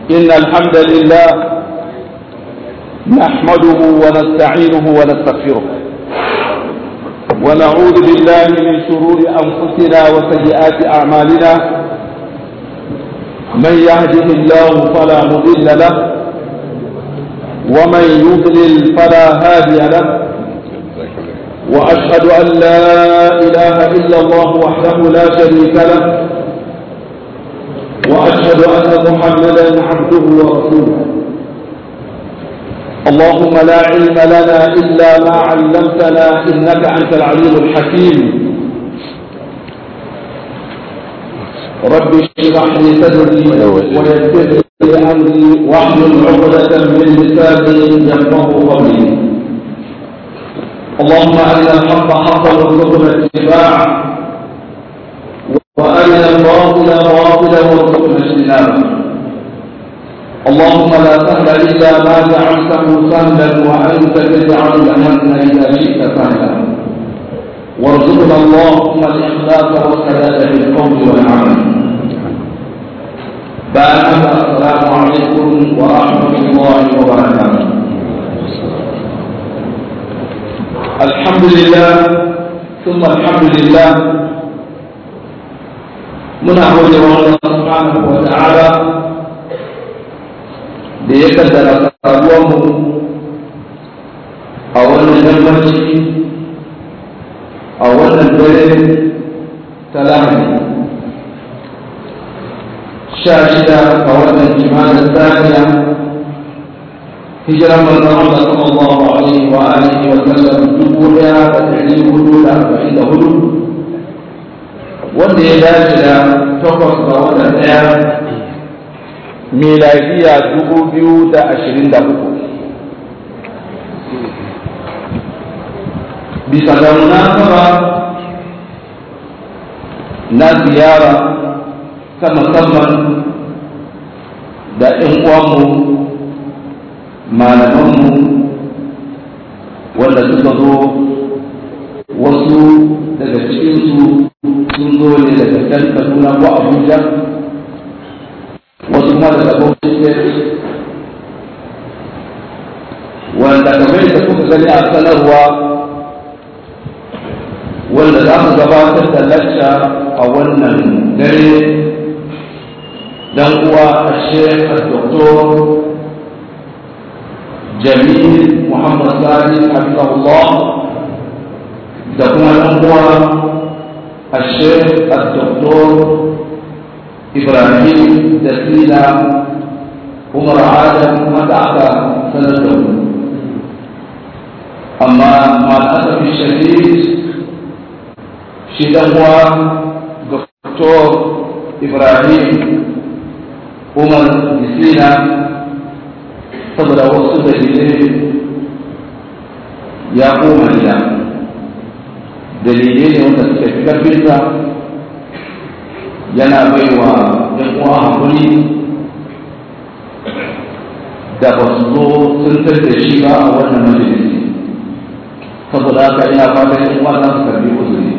إن الحمد لله نحمده ونستعينه ونستغفره ونعوذ بالله من شرور أنفسنا وسيئات أعمالنا من يهده الله فلا مضل له ومن يضلل فلا هادي له وأشهد أن لا إله إلا الله وحده لا شريك له وأشهد أن محمدا عبده ورسوله اللهم لا علم لنا إلا ما علمتنا إنك أنت العليم الحكيم رب اشرح لي صدري ويسر لي أمري واحلل عقدة من لساني يفقه قولي اللهم أرنا الحق حقا وارزقنا اتباعه وأرنا الباطل باطلا وارزقنا اجتنابه اللهم لا سهل إلا ما جعلته سهلا وأنت تجعل الحزن إذا شئت سهلا وارزقنا اللهم الإخلاص والسداد في القول والعمل بعد السلام عليكم ورحمة الله وبركاته الحمد لله ثم الحمد لله muna gode wa Allah subhanahu wa ta'ala da ya kaddara sabuwar mu a wannan yammaci a wannan dare ta lahadi sha shida a wannan jimanin saniya hijiran manzon Allah sallallahu alaihi wa alihi wa sallam dubu daya da dari hudu da arba'in da hudu wanda ya dace da takwas ga watan ɗaya miladiya dubu biyu da ashirin da uku bisa ga munasaba na ziyara ta musamman da ‘yan uwanmu malamanmu wanda suka zo wasu daga cikinsu sun zo ne daga can kaduna ko abuja wasu kuma daga bauchi wanda kamar da kuka gani a sanarwa wanda za mu gabatar da lacca a wannan dare dan uwa a shekar doktor jamil muhammad sani hafizahullah da kuma dan uwa الشيخ الدكتور إبراهيم دسيلة عمر عادم متعب سنته أما مع الأسف الشديد شدهوا دكتور إبراهيم عمر دسيلة saboda wasu dalilai ya koma gida dalilai ne wanda suka fi karfinsa yana bai wa ɗan uwa hakuri da ba su zo sun da shi ba a wannan majalisi saboda haka ina fatan ɗan uwa za su karbi uzuri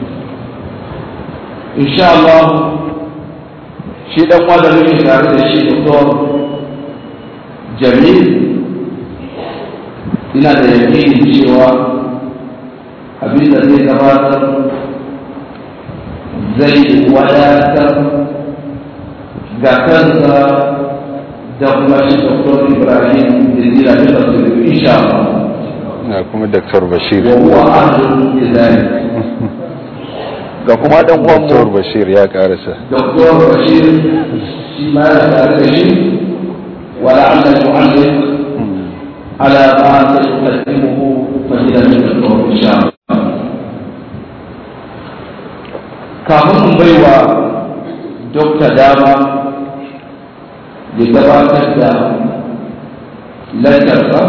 insha Allah shi ɗan uwa da muke tare da shi doktor jamil ina da yakinin cewa abinda zai gabatar zai wadatar ga kansa da kuma shi Dr. Ibrahim da zira da tafsir insha Allah na kuma Dr. Bashir wa huwa ahlul lidhalik ga kuma dan uwan Dr. Bashir ya karasa Dr. Bashir shi ma ya tare da shi wa la'alla yu'alliq ala ma sayuqaddimuhu fadilatul Dr. insha Allah kafin mu bai wa dokta dama ya gabatar da lantarsa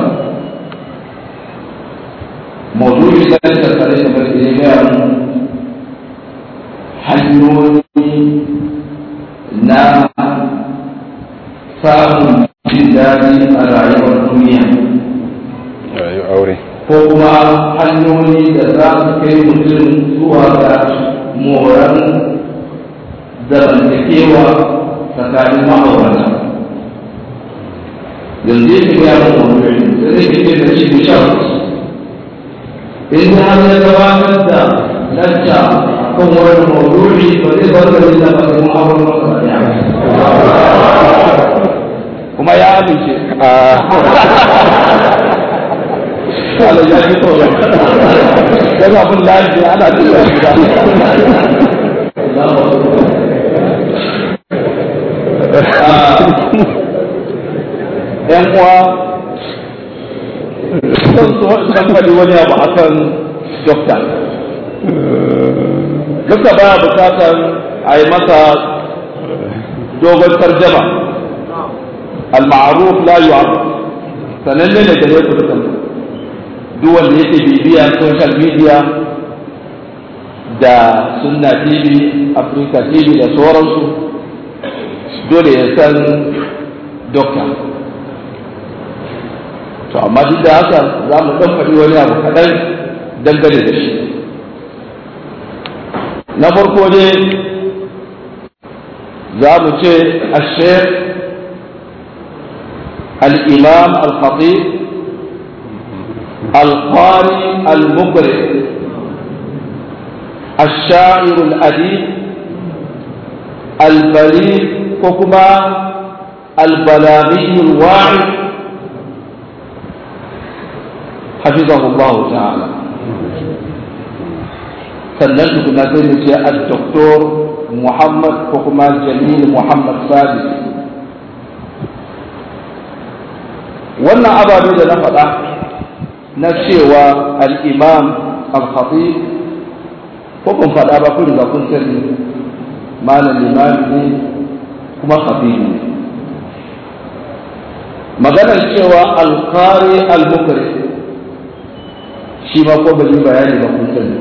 maudu'in lantarsa da kamar da ya gaya mu hanyoyi na samun jin daɗi a rayuwar duniya rayu aure ko kuma hanyoyi da za su kai mutum zuwa ga moran zamantakewa tsakanin ma'aurata yanzu yake gaya mun mawdu'i sai nake ce da shi bishara in har ya gabatar da lacca kan wani mawdu'i ba zai bar da nisa ba sai mun abun masa ya kuma ya amince Allah ya ji tsoro dan abin lafiya ana tsoro gida ‘yan uwa sun su dan faɗi wani abu a kan dokta. Dokta baya bukatar a yi masa dogon tarjama. Al-ma'aruf la yu'arraf sananne ne da ne ku dukan duk wanda yake bibiya social media da sunna tv africa tv da sauransu dole ya san dokta to amma duk da haka za mu ɗan faɗi wani abu kaɗan dangane da shi na farko ne za mu ce ashek al-imam al-khatib al-qari al-mukri الشاعر الأديب البليغ وكما البلاغي الواعي حفظه الله تعالى sannan tukuna sai mu ce al-doktor Muhammad ko kuma Jamil Muhammad Sadi wannan ababe da na faɗa na cewa al-imam al-khatib ko kun faɗa ba kun riga kun sani malam limami ne kuma khatib ne maganar cewa al-qari al-mukri shi ma ko bai bayani ba kun sani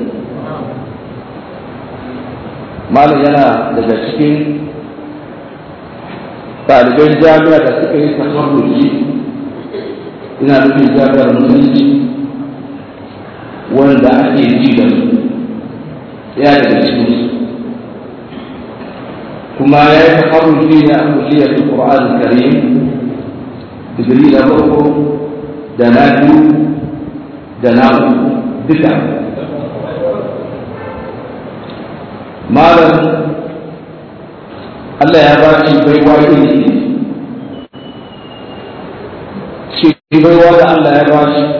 malam yana daga cikin ɗaliban jami'a da suka yi taharruji ina nufin jami'ar musulunci wanda ake ji da su ya daga cikin su kuma ya yi taharruji ne a kulliyar Qur'an Karim digiri na farko da na biyu da na duka malam Allah ya ba shi baiwa iri shi baiwa da Allah ya ba shi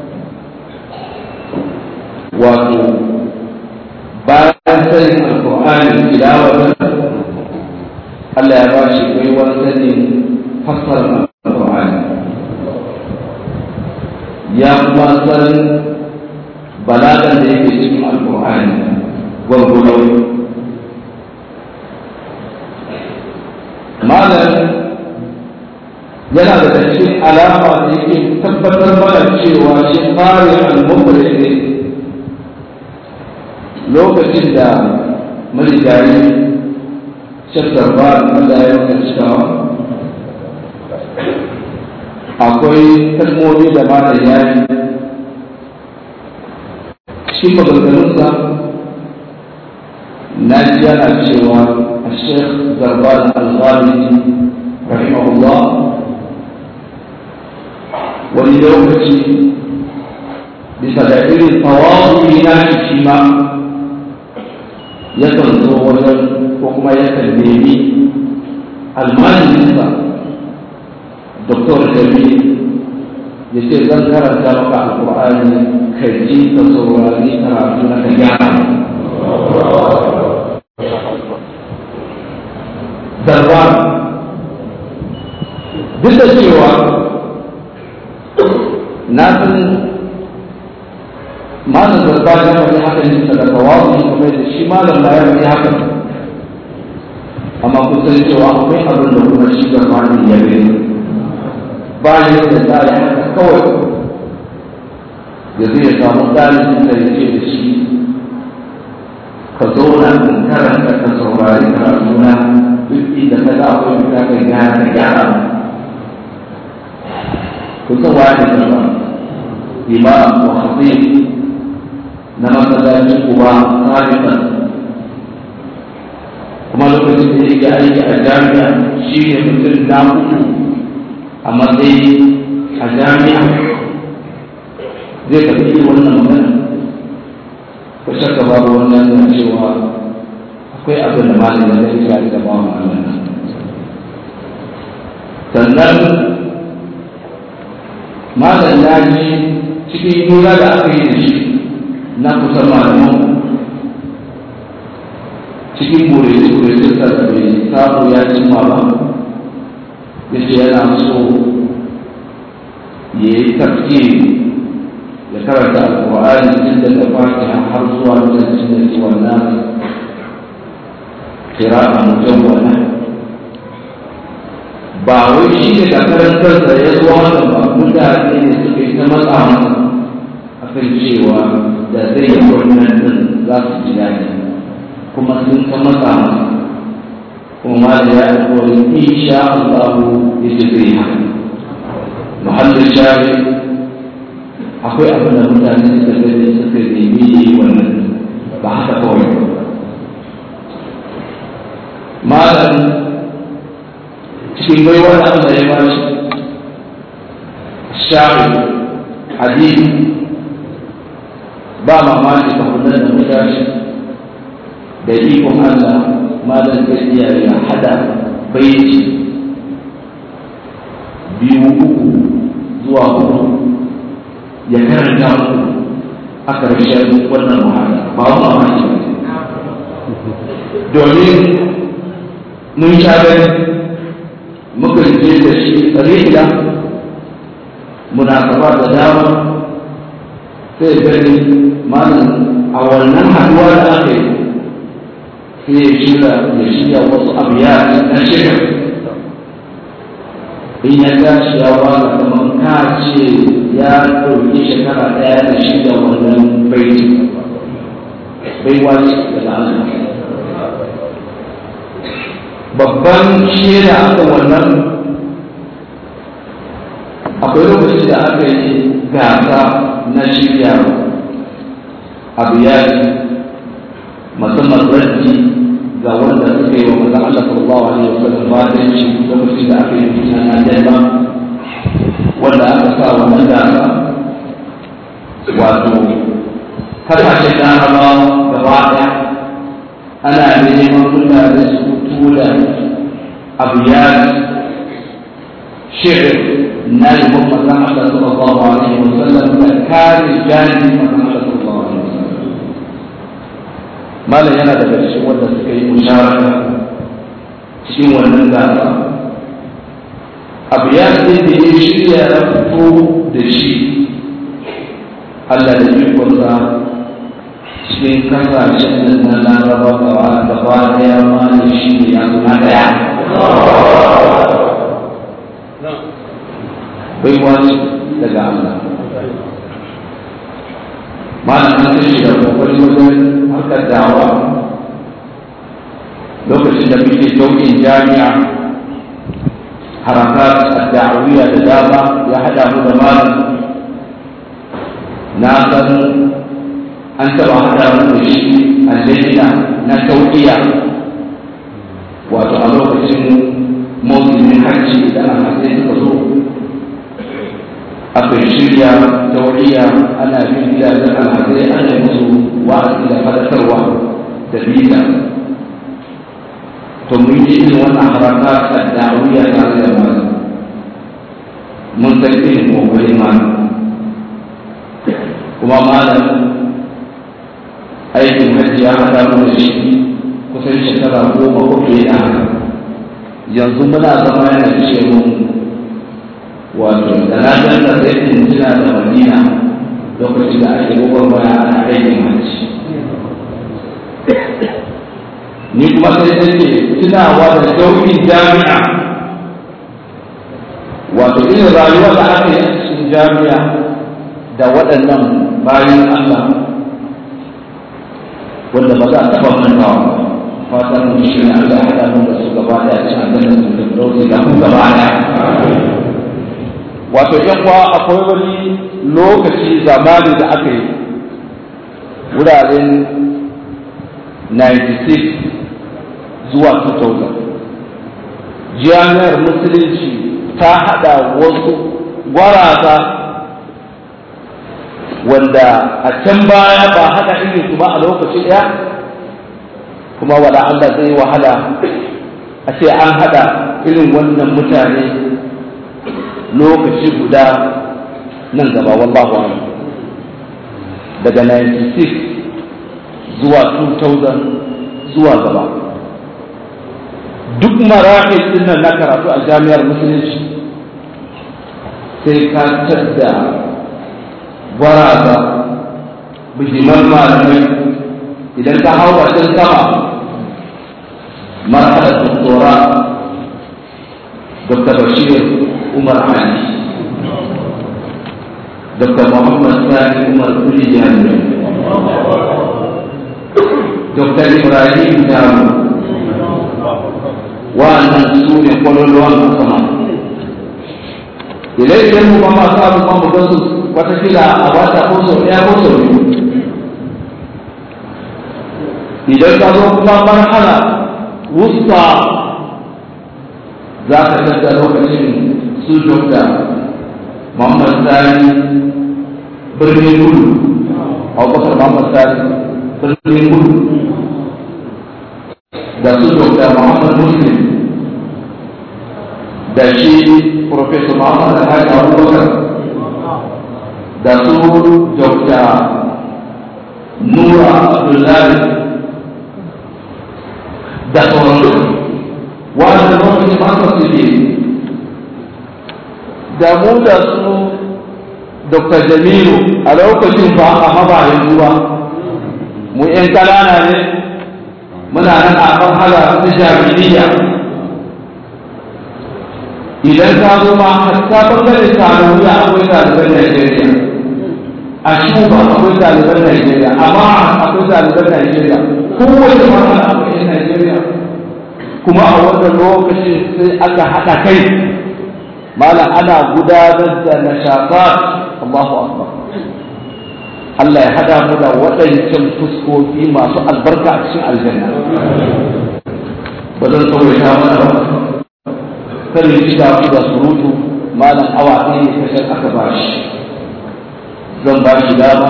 wato bayan sanin alƙur'ani tilawatan Allah ya ba shi baiwa sanin fassarar alƙur'ani ya kuma san balagan da yake cikin alƙur'ani gwargwado malam yana da cikin alama da yake tabbatar mana cewa shi fari al-mubri ne lokacin da marigayi shakkar ba da ya yi cikawa akwai kalmomi da malam ya yi shi maganganunsa na ji yana cewa الشيخ زربان الغامدي رحمه الله وليومتي بسبب التواضع ناشي شيما yakan zo wajen ko kuma yakan nemi almaninsa doktor jami ya ce zan karanta maka alkur'ani ka ji ka saurari karatu na ka gyara zarba duk da cewa na san malam zarba ya faɗi haka ne da tawazu kuma da shi malam ba ya faɗi haka amma kun san cewa akwai abin da kuma shi zarba ne ya gani ba ya da tsari haka kawai da zai samu ɗalibin da ya ce da shi ka zauna in karanta ka saurari karatuna duk inda ka za akwai bukatar gyara ka gyara ku san wa ne zama imam wa khatib na masallacin kuma sabiqan kuma lokacin da yake aiki a jami'a shi ne mutum na uku a matsayi a jami'a zai tafi wannan magana ko shakka babu wannan na cewa akwai abin da malin da zai tare da bawa Allah sannan malam ya ji cikin hira da aka yi da shi na kusan malaman cikin bore-bore da bai samu ya cimma ba ya ce yana so ya yi tafsiri ya karanta alƙur'ani tun daga fatiha har zuwa lokacin da ke wannan kira a mutum wannan ba wai shi ne da karantar da ya zuwa haka ba mutane ne suka yi ta matsa masa a kan cewa da zai yi wannan din za su ji daɗi kuma sun ta matsa masa kuma da ya alƙawari insha Allah ya ce zai haka muhallin shari akwai abin da mutane suka gani suka nemi yi wannan ba haka kawai ba malam cikin baiwa da Allah ya ba shi shari hadisi ba mamaki ka kula da mutane da ikon Allah malam zai iya ya hada baiti biyu uku zuwa hudu ya karanta muku a ƙarshen wannan wahala ba mu mamaki ba domin mun sha gani muka je da shi tsarila munasaba da dama sai gani malam a wannan haduwa da aka yi sai ya shirya ya shirya wasu abu ya na shirya in ya tashi ya waka kamar ka ce ya ɗauki shekara ɗaya da shirya wannan baiti baiwa ce daga Allah babban shaida aka wannan akwai lokacin da aka yi gasa na shirya abu ya musamman raddi ga wanda suka yi wa manzon Allah sallallahu alaihi wasallam batanci lokacin da aka yi fitina na Jalma wanda aka sa wannan gasa wato kasashen larabawa gaba ɗaya ana neman mutane su tura abiyar shirin na yabon manzon Allah sallallahu alaihi wasallam da kare jani manzon Allah sallallahu alaihi wasallam malam yana daga cikin wanda suka yi musharaka cikin wannan gasa abiyar din da ya shirya ya fito da shi Allah da ikonsa cikin kasashen da na laraba gawa gaba daya ma da shi ne ya zuna daya bai wani daga Allah malam an kashe da kokari wajen harkar dawa lokacin da muke jaukin jami'a harakat da'awiyya da dama ya hada mu da malam na san an taba hada mu da shi a lejina na tauƙiya wato a lokacin mawuyin hajji da a matsayin suka zo aka shirya tauƙiya ana bin gidajen alhazai ana yi musu wa'azi da fadakarwa da bita to mun yi irin wannan haraka ta da'awiyya tare da malam mun san irin kokarin malam kuma malam aikin hajji ya haɗa mu da shi kusan shekara goma ko fiye da haka yanzu muna zama yana ce mun wato da na danna sai in tuna da madina lokacin da ake gwagwarmaya ana aikin hajji ni kuma sai take tunawa da sauƙin jami'a wato irin rayuwa da aka yi a cikin jami'a da waɗannan bayan Allah wanda ba za a taɓa mantawa ba fatan mu shi ne Allah ya haɗa mu da su gaba da cin aljanna su da dauki da mu gaba da wato yan kwa akwai wani lokaci zamani da aka yi wuraren 96 zuwa 2000 jami'ar musulunci ta haɗa wasu gwaraza wanda a can baya ba haɗa irin su ba a lokaci ɗaya kuma wala Allah zai wahala a ce an haɗa irin wannan mutane lokaci guda nan gaba wallahu a'lam daga 96 zuwa 2000 zuwa gaba duk marahil din nan na karatu a jami'ar musulunci sai ka da gwaraza bijiman malamai idan ka hau can sama marhalar doktora dr bashir umar ali dr muhammad sani umar kuli jami'a dr ibrahim damu wa'annan su ne kwallon sama idan idan mu ba ma samu ma mu gasu watakila a wata ko sau ɗaya ko sau biyu idan ka zo kuma marhala wusta za ka tattara lokacin su dokta muhammad sani birnin gudu abubakar muhammad sani birnin gudu da su dokta muhammad muslim da shi professor muhammad alhaji abubakar da su dokta nura abdullahi da sauransu wanda lokacin masa suke da mu da su Dr. Jamilu a lokacin ba a haba yanzu ba mu ‘yan ƙanana ne muna nan a kan hala ta jami'iyya idan ka zo ma hatta bangaren tarayya akwai ɗaliban Najeriya a shuba akwai ɗaliban Najeriya amma akwai ɗaliban Najeriya kowace mahala akwai ‘yan Najeriya kuma a wannan lokacin sai aka haɗa kai malam ana gudanar da nashafat Allahu akbar Allah ya hada mu da waɗancan fuskoki masu albarka a cikin aljanna ba zan tsawaita mana ba kan yi shiga ku da surutu malam awa ɗaya ne kasar aka ba shi zan ba shi dama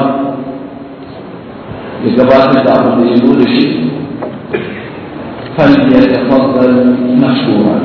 ya gabatar da abin da ya zo da shi فليتفضل مشكورا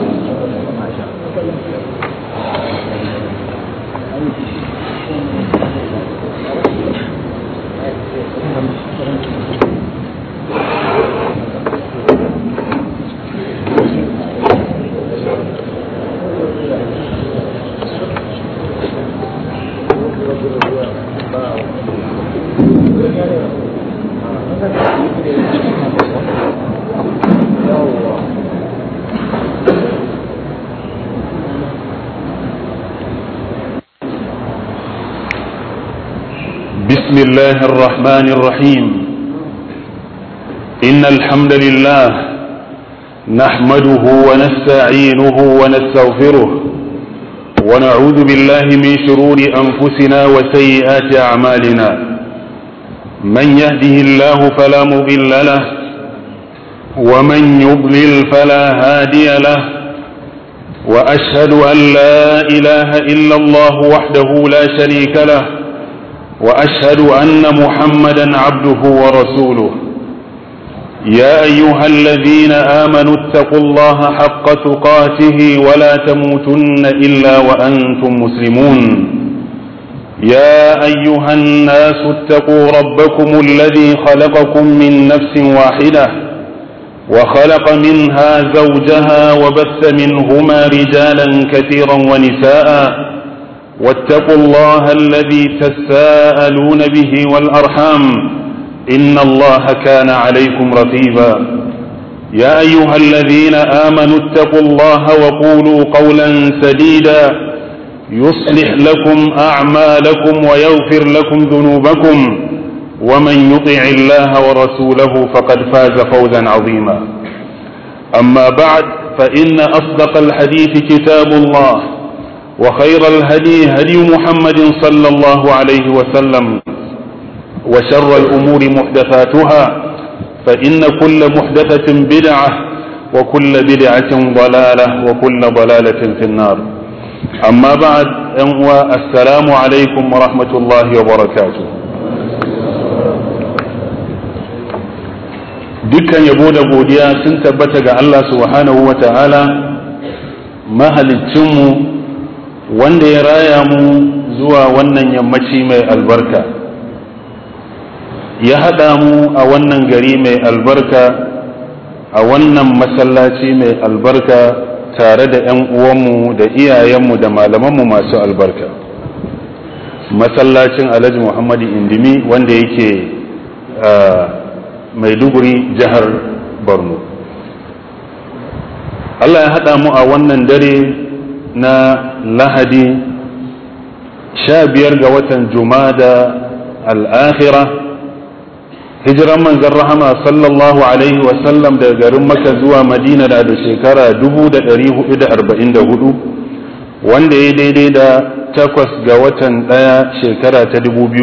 بسم الله الرحمن الرحيم إن الحمد لله نحمده ونستعينه ونستغفره ونعوذ بالله من شرور أنفسنا وسيئات أعمالنا من يهده الله فلا مضل له ومن يضلل فلا هادي له وأشهد أن لا إله إلا الله وحده لا شريك له واشهد ان محمدا عبده ورسوله يا ايها الذين امنوا اتقوا الله حق تقاته ولا تموتن الا وانتم مسلمون يا ايها الناس اتقوا ربكم الذي خلقكم من نفس واحده وخلق منها زوجها وبث منهما رجالا كثيرا ونساء واتقوا الله الذي تساءلون به والارحام ان الله كان عليكم رقيبا يا ايها الذين امنوا اتقوا الله وقولوا قولا سديدا يصلح لكم اعمالكم ويغفر لكم ذنوبكم ومن يطع الله ورسوله فقد فاز فوزا عظيما اما بعد فان اصدق الحديث كتاب الله وخير الهدي هدي محمد صلى الله عليه وسلم وشر الأمور محدثاتها فإن كل محدثة بدعة وكل بدعة ضلالة وكل ضلالة في النار amma ba'ad yan uwa assalamu alaikum wa rahmatullahi wa barakatuh dukkan yabo da godiya sun tabbata ga Allah subhanahu wa ta'ala mahalicinmu wanda ya raya mu zuwa wannan yammaci mai albarka ya haɗa mu a wannan gari mai albarka a wannan masallaci mai albarka tare da 'yan uwanmu da iyayenmu da malamanmu masu albarka masallacin alhaji muhammadu indimi wanda yake maiduguri jihar borno allah ya haɗa mu a wannan dare na lahadi sha biyar ga watan jumada al'akhira hijiran manzan rahama sallallahu alaihi wasallam daga garin maka zuwa madina da da shekara 444 wanda ya daidai da takwas ga watan ɗaya shekara ta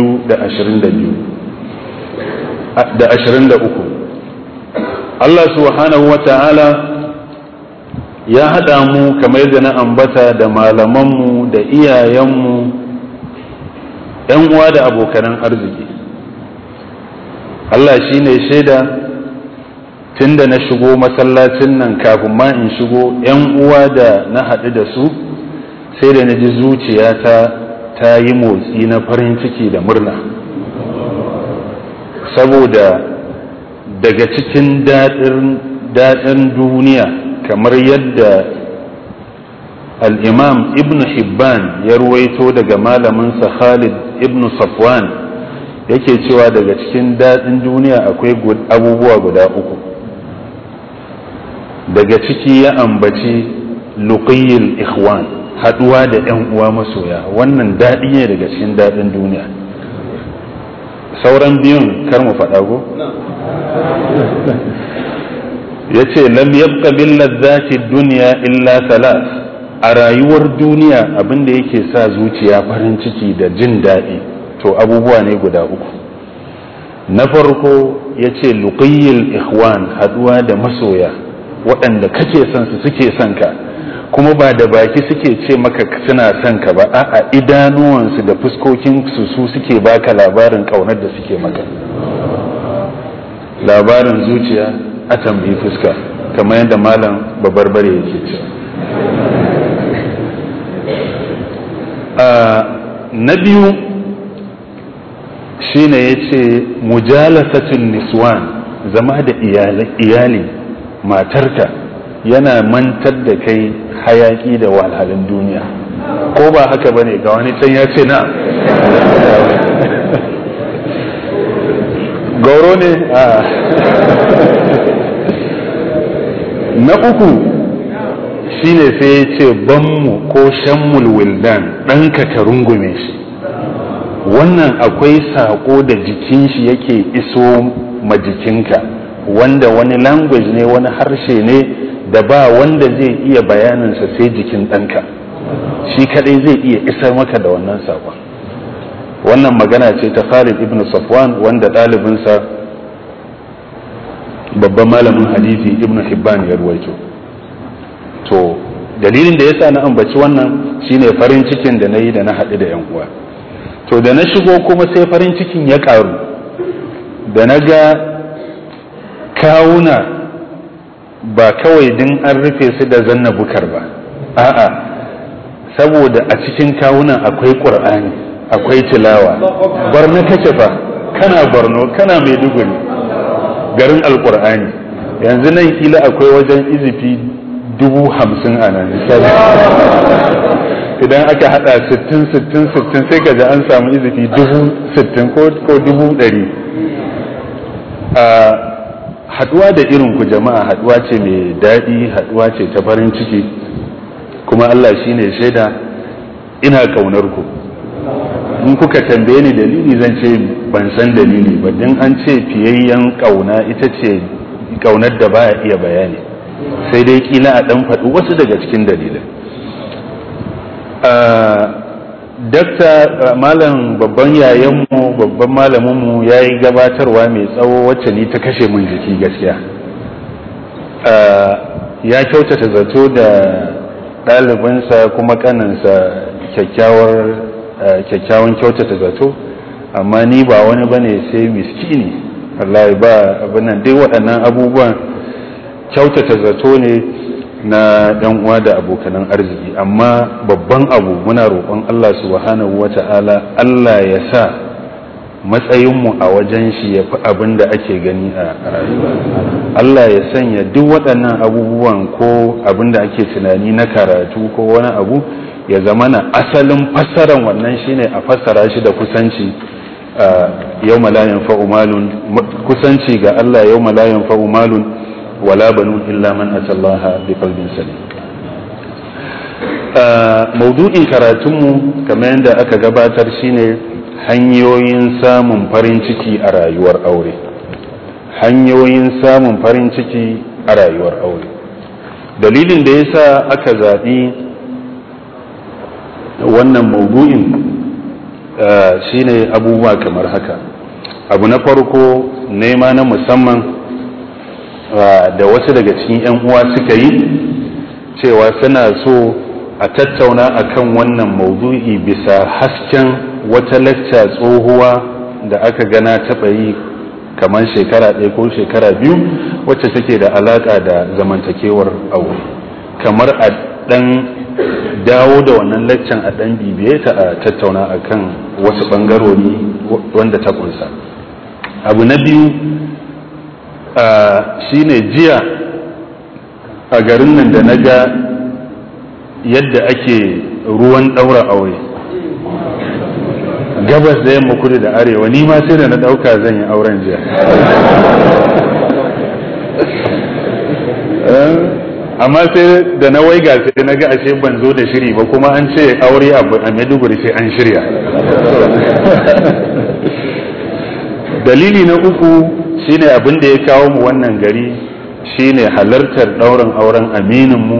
2023 Allah subhanahu wa ta'ala ya haɗa mu kamar yadda na ambata da malamanmu da iyayenmu ‘yan uwa da abokanan arziki Allah shi ne shaida tun da na shigo masallacin nan kafin ma in shigo ‘yan uwa da na haɗu da su sai da na ji zuciyata ta yi motsi na farin ciki da murna saboda daga cikin daɗin duniya kamar yadda al'imam ibn hibban ya ruwaito daga malaminsa khalid ibn safwan yake cewa daga cikin daɗin duniya akwai abubuwa guda uku daga ciki ya ambaci luqiyil ikhwan haɗuwa da ‘yan uwa masoya wannan daɗi ne daga cikin daɗin duniya sauran biyun kar mu faɗa ko? ya ce lam yabqa bil ladzati dunya illa salas a rayuwar duniya abinda yake sa zuciya farin ciki da jin daɗi to abubuwa ne guda uku na farko ya ce luqiyil ikhwan haduwa da masoya waɗanda kake son su suke son ka kuma ba da baki suke ce maka suna son ka ba a'a idanuwansu da fuskokin su su suke baka labarin ƙaunar da suke maka labarin zuciya a tambayi fuska kamar yadda malam babarbare yake ce na biyu shine ya ce mujalasatun niswan zama da iyali matarka yana mantar da kai hayaki da walhalin duniya ko ba haka bane ga wani can ya ce na gauro ne a na uku shine sai ya ce banmu ko shammul wildan ɗanka ka rungume shi wannan akwai saƙo da jikin shi yake iso ma jikinka wanda wani language ne wani harshe ne da ba wanda zai iya bayaninsa sai jikin ɗanka shi kadai zai iya isar maka da wannan saƙon wannan magana ce ta Khalid ibn Safwan wanda ɗalibinsa babban malamin hadisi ibn Hibban ya ruwaito to dalilin da yasa na ambaci wannan shine farin cikin da na yi da na haɗu da 'yan uwa to da na shigo kuma sai farin cikin ya ƙaru da na ga kawuna ba kawai din an rufe su da zanna bukar ba a'a saboda a cikin kawunan akwai ƙur'ani akwai tilawa barna kake fa kana barno kana maiduguri garin alƙur'ani yanzu nan kila akwai wajen izifi dubu hamsin a nan idan aka hada sittin sittin sittin sai ka ji an samu izifi dubu sittin ko dubu ɗari haduwa da irin ku jama'a haduwa ce mai daɗi haduwa ce ta farin ciki kuma Allah shine shaida ina ƙaunar ku in kuka tambaye ni dalili zan ce ban san dalili ba din an ce fiyayyen ƙauna ita ce ƙaunar da baya iya bayani sai dai kila a ɗan faɗi wasu daga cikin dalilin dakta malam babban yayanmu babban malaminmu ya yi gabatarwa mai tsawo wacce ni ta kashe min jiki gaskiya ya kyautata zato da ɗalibinsa kuma kaninsa kyakkyawan kyautata zato amma ni ba wani bane sai miskini wallahi ba abinan dai waɗannan abubuwan kyautata zato ne na ɗan uwa da abokanan arziki amma babban abu muna roƙon Allah subhanahu wata'ala Allah ya sa matsayinmu a wajen shi ya fi abin da ake gani a rayuwa Allah ya sanya duk waɗannan abubuwan ko abin da ake tunani na karatu ko wani abu ya zama na asalin fassaran wannan shine a fassara shi da kusanci yau malayan fa'umalun kusanci ga Allah yau malayan fa'umalun wala banun illa man atallaha bi qalbin salim maudu'in karatunmu kamar yadda aka gabatar shine hanyoyin samun farin ciki a rayuwar aure hanyoyin samun farin ciki a rayuwar aure dalilin da yasa aka zaɓi wannan maudu'in shine abubuwa kamar haka abu na farko nema na musamman da wasu daga cikin 'yan uwa suka yi cewa suna so a tattauna akan wannan maudu'i bisa hasken wata lacca tsohuwa da aka gana taɓa yi kamar shekara ɗaya ko shekara biyu wacce take da alaƙa da zamantakewar aure kamar a ɗan dawo da wannan laccan a ɗan bibiye ta a tattauna akan wasu ɓangarori wanda ta kunsa abu na biyu shine jiya a garin nan da na ga yadda ake ruwan ɗaura aure gabas da yamma kudu da arewa ni ma sai da na ɗauka zan yi auren jiya amma sai da na waiga sai na ga ashe ban zo da shiri ba kuma an ce aure abu a maiduguri sai an shirya dalili na uku shine abin da ya kawo mu wannan gari shine halartar ɗaurin auren amininmu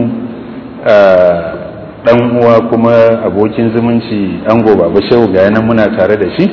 dan uwa kuma abokin zumunci ango baba shehu ga yanan muna tare da shi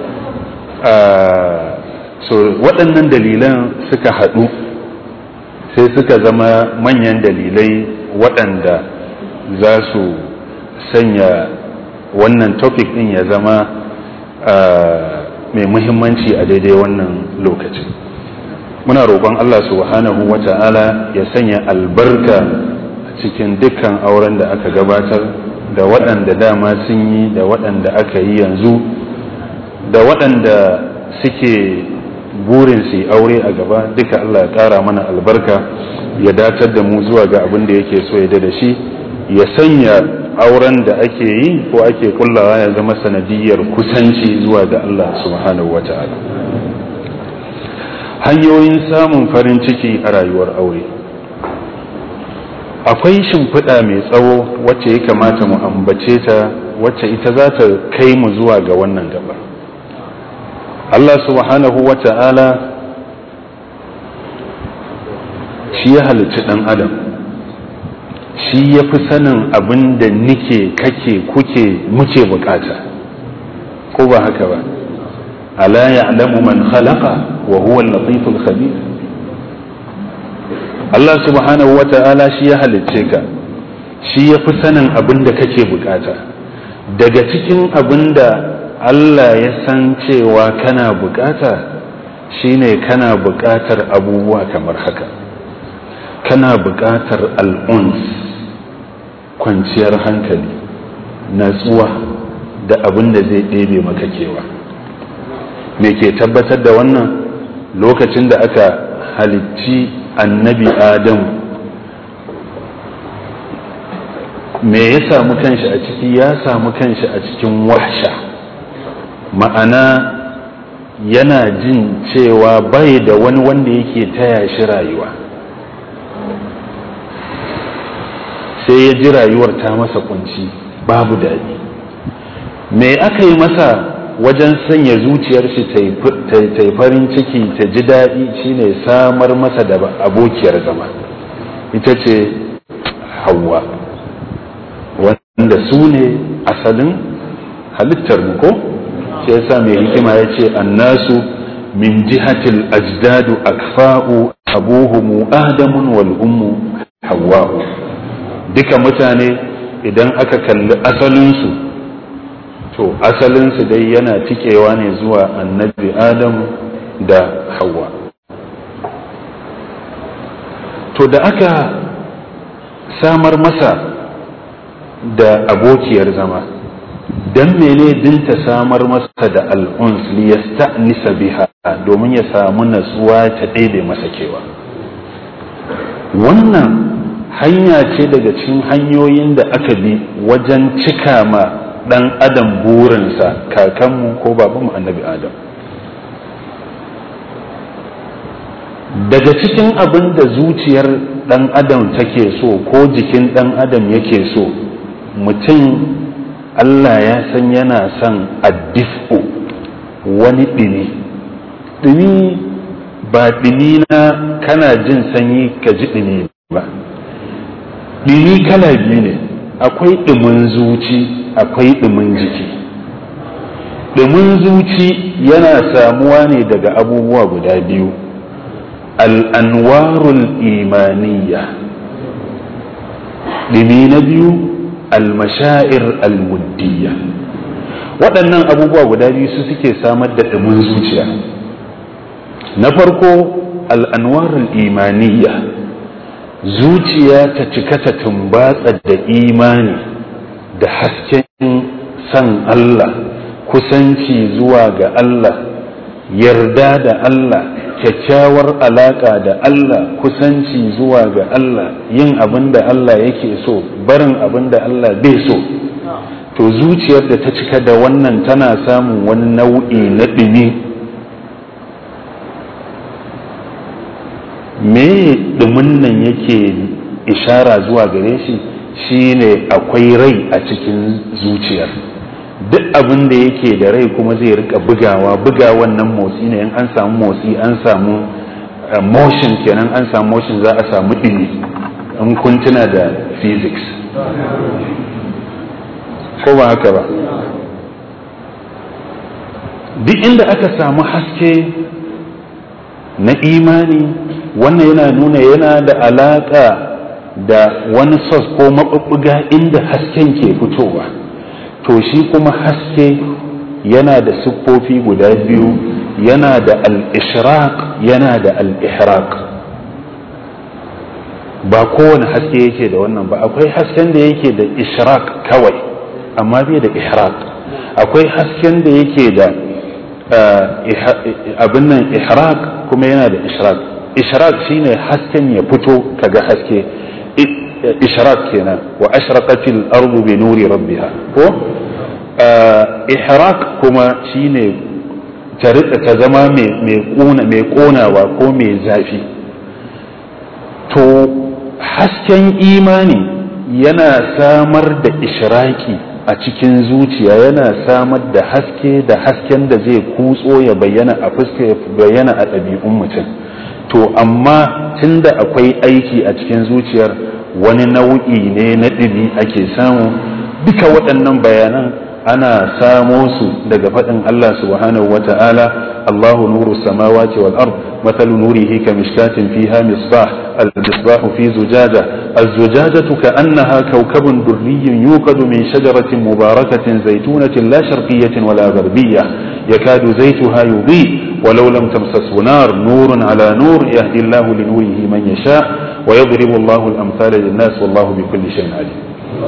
so waɗannan dalilan suka haɗu sai suka zama manyan dalilai waɗanda za su sanya wannan topic ɗin ya zama mai muhimmanci a daidai wannan lokacin muna roƙon Allah subhanahu wa ta'ala ya sanya albarka cikin dukkan auren da aka gabatar da waɗanda dama sun yi da waɗanda aka yi yanzu da waɗanda suke burin su aure a gaba duka Allah ya ƙara mana albarka ya datar da mu zuwa ga abin da yake so ya da shi ya sanya auren da ake yi ko ake kullawa ya zama sanadiyar kusanci zuwa ga Allah subhanahu wa ta'ala hanyoyin samun farin ciki a rayuwar aure akwai shimfiɗa mai tsawo wacce ya kamata mu ambace ta wacce ita za ta kai mu zuwa ga wannan gaba Allah subhanahu wa ta'ala shi ya halicci ɗan adam shi ya fi sanin abin da nike kake kuke muke bukata ko ba haka ba ala ya'lamu man khalaqa wa huwa al-latiful khabir Allah subhanahu wa ta'ala shi ya halicce ka shi ya fi sanin abin da kake bukata daga cikin abin da Allah ya san cewa kana bukata shine kana bukatar abubuwa kamar haka kana bukatar al'uns kwanciyar hankali natsuwa da abin da zai ɗebe maka kewa me ke tabbatar da wannan lokacin da aka halicci annabi adam me ya samu kanshi a ciki ya samu kanshi a cikin wahsha ma'ana yana jin cewa bai da wani wanda yake taya shi rayuwa sai ya ji rayuwar ta masa kunci babu daɗi me aka yi masa wajen sanya zuciyar shi ta yi farin ciki ta ji daɗi shine samar masa da abokiyar zama ita ce hawa wanda su ne asalin halittar mu ko sai yasa mai hikima ya ce annasu min jihatil ajdadu akfa'u abuhumu adamun wal ummu hawa'u duka mutane idan aka kalli asalinsu to asalinsu dai yana tikewa ne zuwa annabi adam da hawa to da aka samar masa da abokiyar zama don mene din ta samar masa da al'uns liyasta'nisa biha domin ya samu natsuwa ta daidai masa kewa wannan hanya ce daga cikin hanyoyin da aka bi wajen cika ma ɗan adam burinsa kakanmu ko babanmu annabi adam daga cikin abin da zuciyar ɗan adam take so ko jikin ɗan adam yake so mutum Allah ya san yana son addifu wani ɗini ɗini ba ɗini na kana jin sanyi ka ji ɗini ba ɗini kala biyu ne akwai ɗumin zuci akwai ɗumin jiki ɗumin zuci yana samuwa ne daga abubuwa guda biyu al'anwarul imaniya ɗumi na biyu almashair almuddiya waɗannan abubuwa guda biyu su suke samar da ɗumin zuciya na farko al'anwarul imaniya zuciya ta cika ta tumbatsa da imani da hasken san Allah kusanci zuwa ga Allah yarda da Allah kyakkyawar alaƙa da Allah kusanci zuwa ga Allah yin abin da Allah yake so barin abin da Allah bai so to zuciyar da ta cika da wannan tana samun wani nau'i na ɗumi me ɗumin nan yake ishara zuwa gare shi shine akwai rai a cikin zuciyar duk abin da yake da rai kuma zai rika bugawa buga wannan motsi ne in an samu motsi an samu motion kenan an samu motion za a samu ɗini in kun tuna da physics ko ba haka ba duk inda aka samu haske na imani wannan yana nuna yana da alaƙa da wani sos ko maɓuɓɓuga inda hasken ke fitowa to shi kuma haske yana da siffofi guda biyu yana da al-ishraq yana da al-ihraq ba kowane haske yake da wannan ba akwai hasken da yake da ishraq kawai amma bai da ihraq akwai hasken da yake da abin nan ihraq kuma yana da ishraq ishraq shine hasken ya fito kaga haske ishraq kenan wa ashraqatil ardu bi nuri rabbiha ko ihraq kuma shine ta rika ta zama mai konawa ko mai zafi to hasken imani yana samar da ishraki a cikin zuciya yana samar da haske da hasken da zai kutso ya bayyana a fuska ya bayyana a ɗabi'un mutum to amma tunda akwai aiki a cikin zuciyar wani nau'i ne na ɗibi ake samu duka waɗannan bayanan ana samo su daga faɗin Allah subhanahu wa ta'ala Allahu nuru samawati wal ard مثل نوره كمشكاة فيها مصباح المصباح في زجاجة الزجاجة كأنها كوكب دري يوقد من شجرة مباركة زيتونة لا شرقية ولا غربية يكاد زيتها يضيء ولو لم تمسسه نار نور على نور يهدي الله لنوره من يشاء ويضرب الله الأمثال للناس والله بكل شيء عليم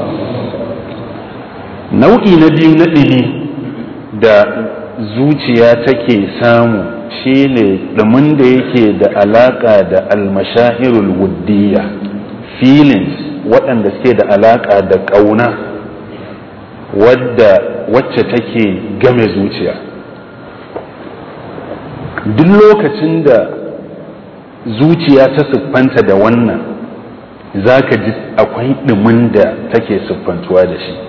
nau'i na biyu na ɗini da zuciya take samu shine ɗumin da yake da alaƙa da almashahirul wuddiya feelings waɗanda suke da alaƙa da ƙauna wadda wacce take game zuciya duk lokacin da zuciya ta siffanta da wannan za ka ji akwai ɗumin da take siffantuwa da shi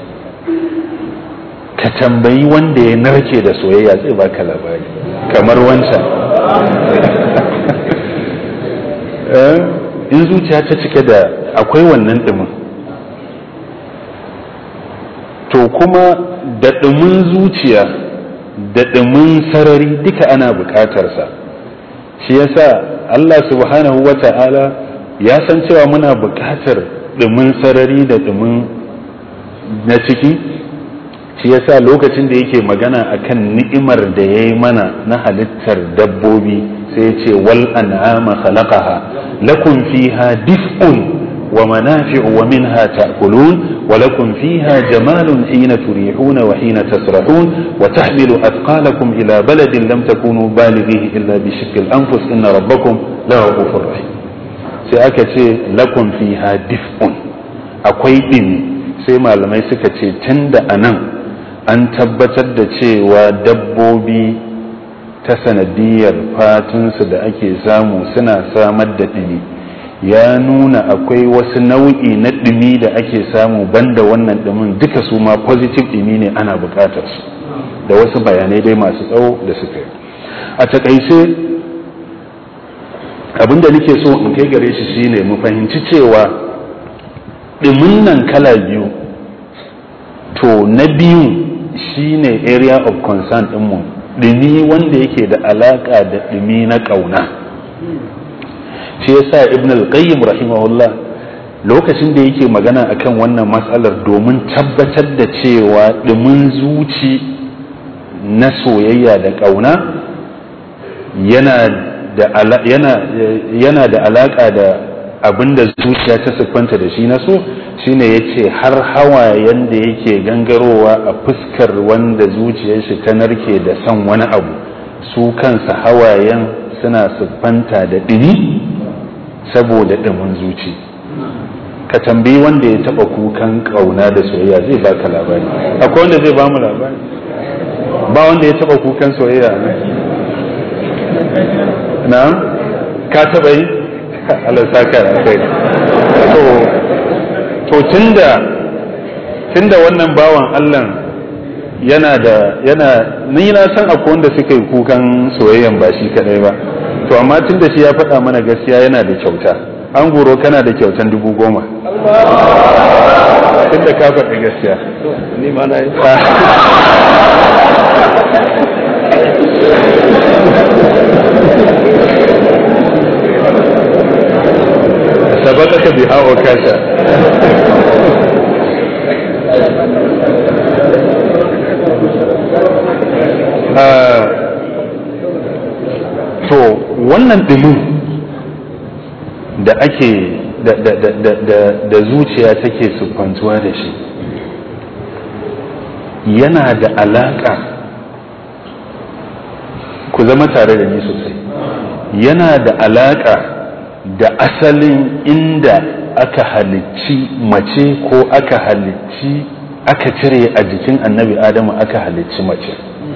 ka tambayi wanda ya narke da soyayya zai baka labari kamar wancan in zuciya ta cike da akwai wannan ɗumin to kuma da ɗumin zuciya da ɗumin sarari duka ana buƙatarsa shi yasa Allah subhanahu wa ta'ala ya san cewa muna buƙatar ɗumin sarari da ɗumin na ciki shi yasa lokacin da yake magana akan ni'imar da ya yi mana na halittar dabbobi sai ya ce wal an'ama khalaqaha lakum fiha dif'un wa manafi'u wa minha ta'kulun wa lakum fiha jamalun hina turihuna wa hina tasrahun wa tahmilu athqalakum ila baladin lam takunu balighihi illa bi shiqqil anfus inna rabbakum la ghafurur rahim sai aka ce lakum fiha dif'un akwai ɗimi sai malamai suka ce tun da anan an tabbatar da cewa dabbobi ta sanadiyar fatunsu da ake samu suna samar da ɗimi ya nuna akwai wasu nau'i na ɗumi da ake samu banda wannan ɗumin duka su ma positive ɗumi ne ana buƙatar su da wasu bayanai dai masu tsawo da suka yi a takaice abin da nake so in kai gare shi shine mu fahimci cewa ɗumin nan kala biyu to na biyu shine area of concern ɗinmu ɗumi wanda yake da alaƙa da ɗumi na ƙauna shi yasa ibn al-qayyim rahimahullah lokacin da yake magana akan wannan matsalar domin tabbatar da cewa ɗumin zuci na soyayya da ƙauna yana da yana da alaƙa da abin da zuciya ta siffanta da shi na so shine ya ce har hawayen da yake gangarowa a fuskar wanda zuciyar shi ta narke da son wani abu su kansa hawayen suna siffanta da ɗini saboda ɗumin zuci ka tambayi wanda ya taɓa kukan ƙauna da soyayya zai baka labari akwai wanda zai bamu labari ba wanda ya taɓa kukan soyayya ne na ka taɓa yi alasa kara kai to to tunda tunda wannan bawan Allah yana da yana ni na san akwai wanda suka yi kukan soyayyan ba shi kadai ba to amma tunda shi ya faɗa mana gaskiya yana da kyauta an goro kana da kyautan dubu goma tunda ka faɗi gaskiya ni ma na yi sabaqaka biha wa kasha to wannan ɗumin da ake da zuciya take siffantuwa da shi yana da alaƙa ku zama tare da ni sosai yana da alaƙa da asalin inda aka halicci mace ko aka halicci aka cire a jikin annabi adamu aka halicci mace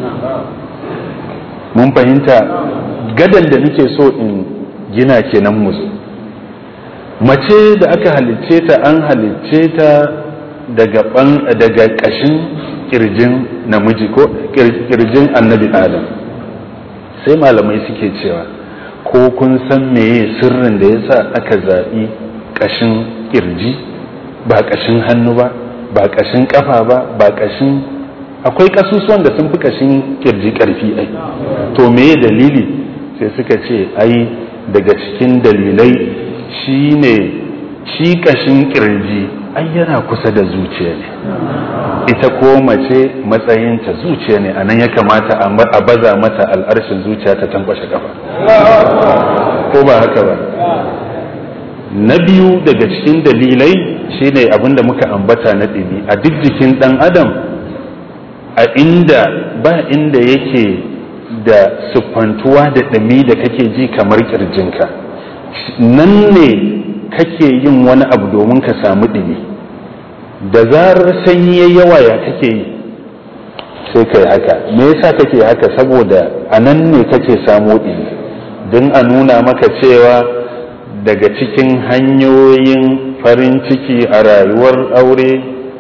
mun fahimta gadan da nake so in gina kenan musu mace da aka halicce ta an halicce ta daga daga ƙashin kirjin namiji ko kirjin annabi adam sai malamai suke cewa ko kun san meye sirrin da yasa aka zaɓi ƙashin kirji ba ƙashin hannu ba ba ƙashin ƙafa ba ba ƙashin akwai ƙasusuwan da sun fi ƙashin kirji ƙarfi ai to meye dalili sai suka ce ai daga cikin dalilai shine shi ƙashin kirji ai yana kusa da zuciya ne ita ko mace matsayinta zuciya ne anan ya kamata a baza mata al'arshin zuciya ta tankwashe kafa ko ba haka ba na biyu daga cikin dalilai shine abin da muka ambata na ɗini a duk jikin ɗan adam a inda ba inda yake da siffantuwa da ɗumi da kake ji kamar ƙirjinka nan ne kake yin wani abu domin ka samu ɗumi da zarar sanyi ya yawa ya kake yi sai kai haka me yasa kake haka saboda a nan ne kake samu ɗumi don a nuna maka cewa daga cikin hanyoyin farin ciki a rayuwar aure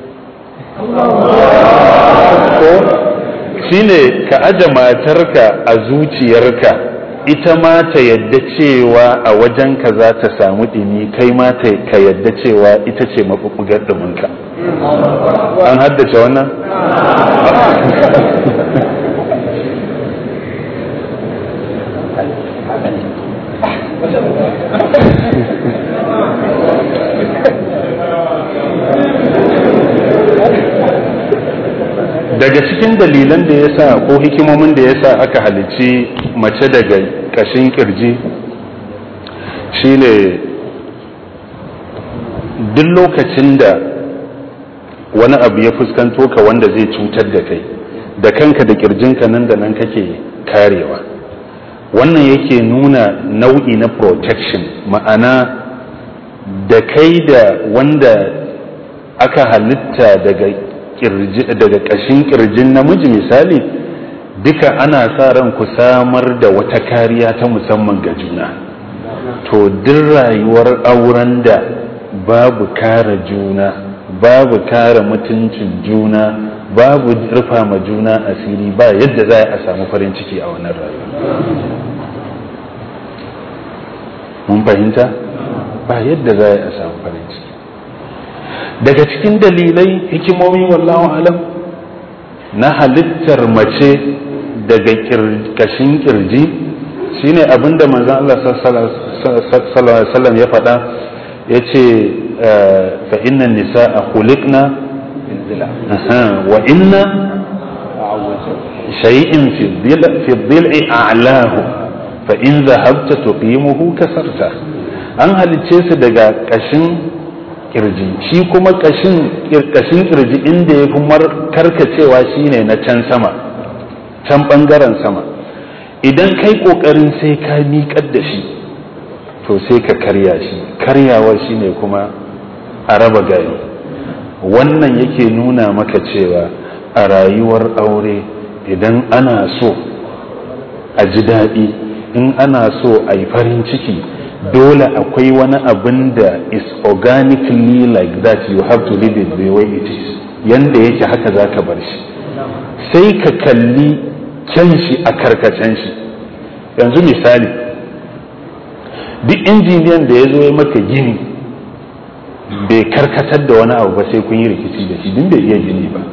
ko shine ka aje matarka a zuciyarka ita ma ta yadda cewa a wajenka za ta samu ɗimi kai ma ka yadda cewa ita ce maɓuɓɓugar ɗuminka an haddace wannan daga cikin dalilan da ya sa ko hikimomin da ya sa aka halicci mace daga ƙashin kirji shine duk lokacin da wani abu ya fuskanto ka wanda zai cutar da kai da kanka da kirjinka nan da nan kake karewa wannan yake nuna nau'i na protection ma'ana da kai da wanda aka halitta daga daga ƙashin kirjin namiji misali duka ana sa ran ku samar da wata kariya ta musamman ga juna to duk rayuwar auren da babu kare juna babu kare mutuncin juna babu rufa ma juna asiri ba yadda za a samu farin ciki a wannan rayuwa mun fahimta ba yadda za a samu farin ciki daga cikin dalilai hikimomi wallahu alam na halittar mace daga kashin kirji shine abinda manzon Allah sallallahu alaihi wasallam ya faɗa yace fa inna nisaa khuliqna wa inna shay'in fi fi dhil'i a'lahu fa in dhahabta tuqimuhu kasarta an halicce su daga kashin kirji shi kuma kashin kashin kirji inda ya fi karkacewa shine na can sama can bangaren sama idan kai kokarin sai ka miƙar da shi to sai ka karya shi karyawar shine kuma a raba gari wannan yake nuna maka cewa a rayuwar aure idan ana so a ji daɗi in ana so a yi farin ciki dole akwai wani abin da is organically like that you have to leave it the way it is yanda yake haka za ka bar shi sai ka kalli kyan shi a karkacen shi yanzu misali duk injiniyan da ya zo ya maka gini bai karkatar da wani abu ba sai kun yi rikici da shi din bai iya gini ba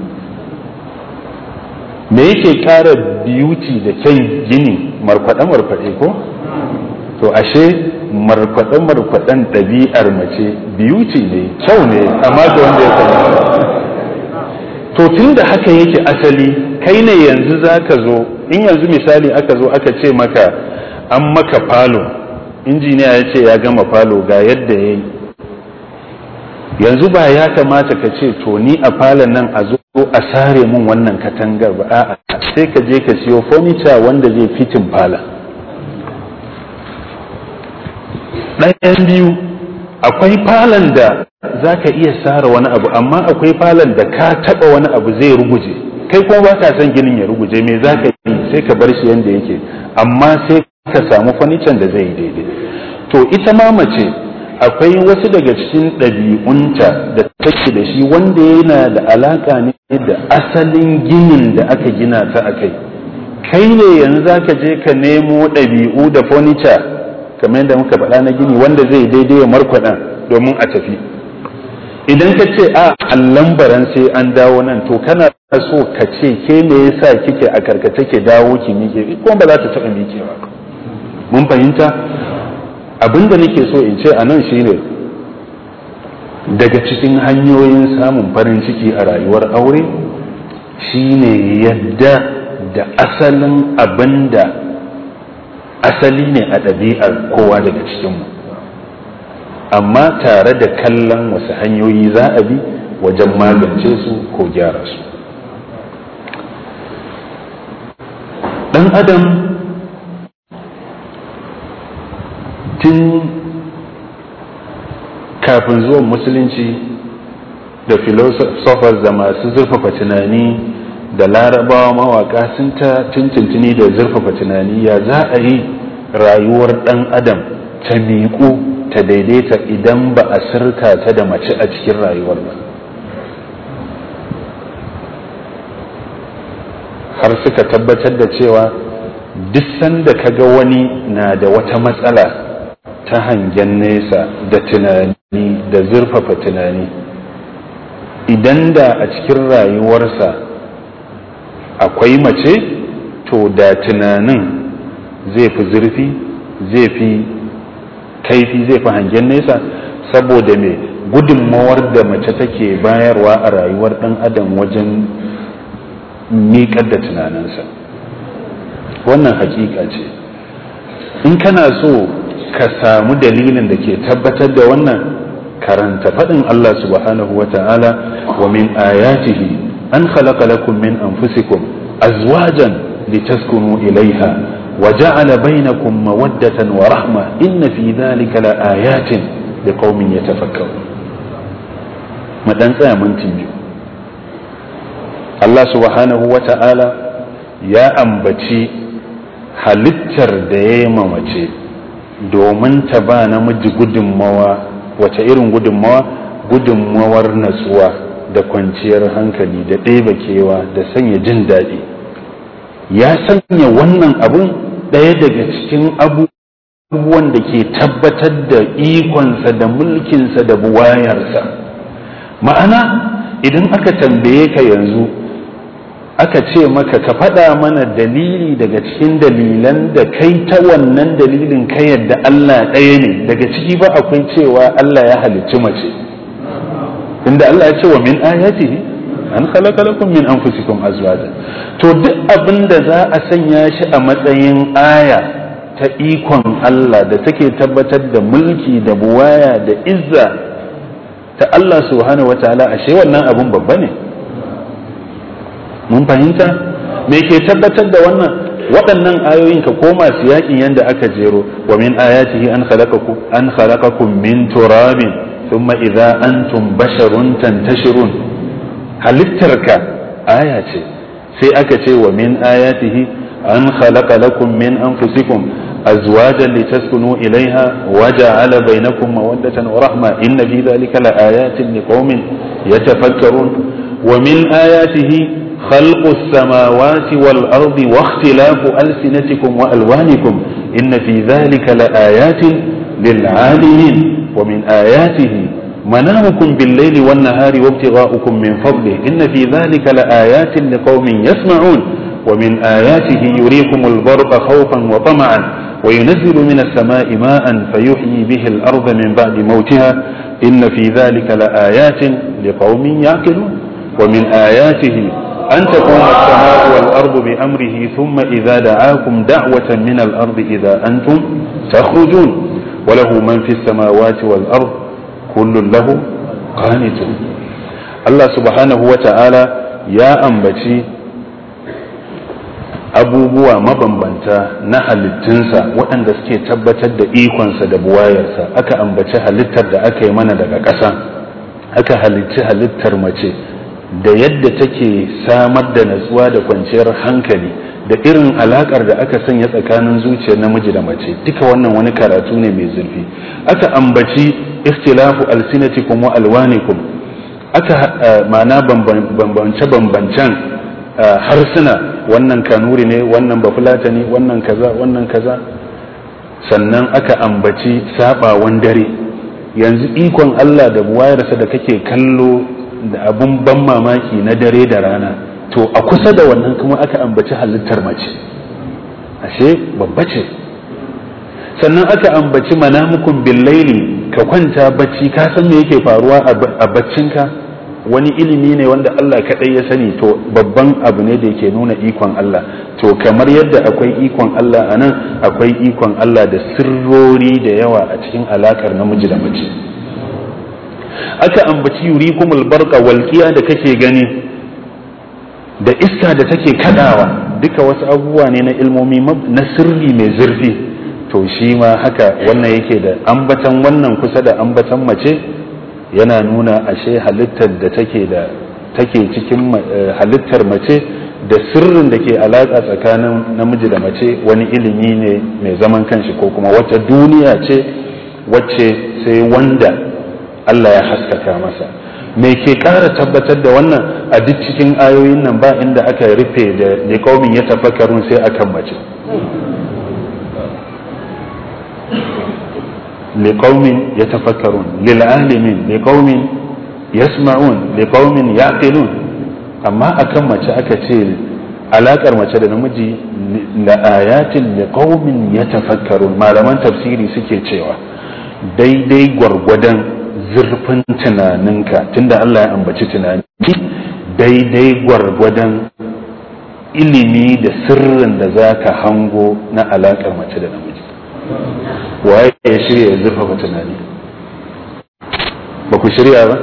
me yake kara beauty da kyan gini markwaɗe-markwaɗe ko to ashe markwaɗe-markwaɗen ɗabi'ar mace beauty ne kyau ne amma ga wanda ya sani to tun da haka yake asali kai ne yanzu za ka zo in yanzu misali aka zo aka ce maka an maka falo injiniya ya ce ya gama falo ga yadda ya yi yanzu ba ya kamata ka ce to ni a falon nan a zo a sare mun wannan katangar ba a'a sai ka je ka siyo furniture wanda zai fitin falon ɗayan biyu akwai falon da za ka iya sare wani abu amma akwai falon da ka taɓa wani abu zai ruguje kai kuma ba ka son ginin ya ruguje me za ka yi sai ka bar shi yadda yake amma sai ka samu fanican da zai yi daidai to ita ma mace akwai wasu daga cikin ɗabi'unta da take da shi wanda yana da alaka ne da asalin ginin da aka gina ta a kai kai ne yanzu za ka je ka nemo ɗabi'u da furniture kamar yadda muka faɗa na gini wanda zai daidai markwaɗa domin a tafi idan ka ce a allambaran sai an dawo nan to kana so ka ce ke me yasa kike a karkace ke dawo ki miƙe kuma ba za ta taɓa miƙewa mun fahimta abin da nake so in ce a nan shine daga cikin hanyoyin samun farin ciki a rayuwar aure shine yadda da asalin abin da asali ne a ɗabi'ar kowa daga cikinmu amma tare da kallon wasu hanyoyi za a bi wajen magance su ko gyara su ɗan adam tun kafin zuwan musulunci da philosophers da masu zurfafa tunani da larabawa mawaka sun ta tuntuntuni da zurfafa tunani ya za a yi rayuwar ɗan adam ta miƙu ta daidaita idan ba a sirka ta da mace a cikin rayuwar ba har suka tabbatar da cewa duk sanda kaga wani na da wata matsala ta hangen nesa da tunani da zurfafa tunani idan da a cikin rayuwarsa akwai mace to da tunanin zai fi zurfi zai fi kaifi zai fi hangen nesa saboda mai gudunmawar da mace take bayarwa a rayuwar ɗan adam wajen miƙar da tunaninsa wannan hakika ce in kana so ka samu dalilin da ke tabbatar da wannan karanta faɗin Allah subhanahu wa ta'ala wa min ayatihi an khalaqa lakum min anfusikum azwajan litaskunu ilaiha wa ja'ala bainakum mawaddatan wa rahma inna fi dhalika la ayatin liqaumin yatafakkarun mu dan tsaya minti biyu Allah subhanahu wa ta'ala ya ambaci halittar da ya yi mamace domin ta ba namiji gudunmawa wace irin gudunmawa gudunmawar natsuwa da kwanciyar hankali da ɗeba kewa da sanya jin daɗi ya sanya wannan abun ɗaya daga cikin abubuwan da ke tabbatar da ikonsa da mulkinsa da buwayarsa ma'ana idan aka tambaye ka yanzu aka ce maka ka faɗa mana dalili daga cikin dalilan da kai ta wannan dalilin ka yadda Allah ɗaya ne daga ciki ba akwai cewa Allah ya halicci mace inda Allah ya ce wa min ayatihi an khalaqa lakum min anfusikum azwaja to duk abin da za a sanya shi a matsayin aya ta ikon Allah da take tabbatar da mulki da buwaya da izza ta Allah subhanahu wataala ashe wannan abun babba ne mun fahimta me ke tabbatar da wannan waɗannan ayoyin ka koma su yakin yadda aka jero wa min ayatihi an khalaqakum an khalaqakum min turabin thumma idza antum basharun tantashirun halittarka aya ce sai aka ce wa min ayatihi an khalaqa lakum min anfusikum azwajan litaskunu ilaiha wa ja'ala bainakum mawaddatan wa rahma inna fi dhalika la ayatin liqaumin yatafakkarun wa min ayatihi خلق السماوات والأرض واختلاف ألسنتكم وألوانكم إن في ذلك لآيات للعالمين ومن آياته منامكم بالليل والنهار وابتغاؤكم من فضله إن في ذلك لآيات لقوم يسمعون ومن آياته يريكم البرق خوفا وطمعا وينزل من السماء ماء فيحيي به الأرض من بعد موتها إن في ذلك لآيات لقوم يعقلون ومن آياته أن تقوم السماء والأرض بأمره ثم إذا دعاكم دعوة من الأرض إذا أنتم تخرجون وله من في السماوات والأرض كل له قانتون الله سبحانه وتعالى يا أنبتي abubuwa mabambanta na halittunsa waɗanda suke tabbatar da ikonsa da buwayarsa aka ambaci halittar da aka yi mana daga ƙasa aka halicci halittar mace da yadda take samar da natsuwa da kwanciyar hankali da irin alakar da aka sanya tsakanin zuciyar namiji da mace duka wannan wani karatu ne mai zurfi aka ambaci ikhtilafu alsinatikum wa alwanikum aka ma'ana bambance bambancen harsuna wannan kanuri ne wannan bafulata ne wannan kaza wannan kaza sannan aka ambaci sabawan dare yanzu ikon Allah da buwayarsa da kake kallo da abun ban mamaki na dare da rana to a kusa da wannan kuma aka ambaci halittar mace ashe babba ce sannan aka ambaci manamukun billaili ka kwanta bacci ka san me yake faruwa a baccinka wani ilimi ne wanda Allah kaɗai ya sani to babban abu ne da yake nuna ikon Allah to kamar yadda akwai ikon Allah a nan akwai ikon Allah da sirrori da yawa a cikin alakar namiji da mace aka ambaci yurikumul barqa walqiya da kake gani da iska da take kadawa duka wasu abubuwa ne na ilmomi na sirri mai zurfi to shi ma haka wannan yake da ambatan wannan kusa da ambatan mace yana nuna ashe halittar da take da take cikin halittar mace da sirrin da ke alaƙa tsakanin namiji da mace wani ilimi ne mai zaman kanshi ko kuma wata duniya ce wacce sai wanda Allah ya haskaka masa me ke ƙara tabbatar da wannan a duk cikin ayoyin nan ba inda aka rufe da liƙaumin ya tafakkarun sai akan mace liƙaumin ya tafakkarun lil'alimin liƙaumin yasma'un liƙaumin yaqilun amma akan mace aka ce alaƙar mace da namiji la ayatin liqaumin yatafakkarun malaman tafsiri suke cewa daidai gwargwadon zurfin tunaninka tunda Allah ya ambaci tunani daidai gwargwadon ilimi da sirrin da za ka hango na alaƙar mace da namiji waye ya shirya ya zurfafa tunani ba ku shirya ba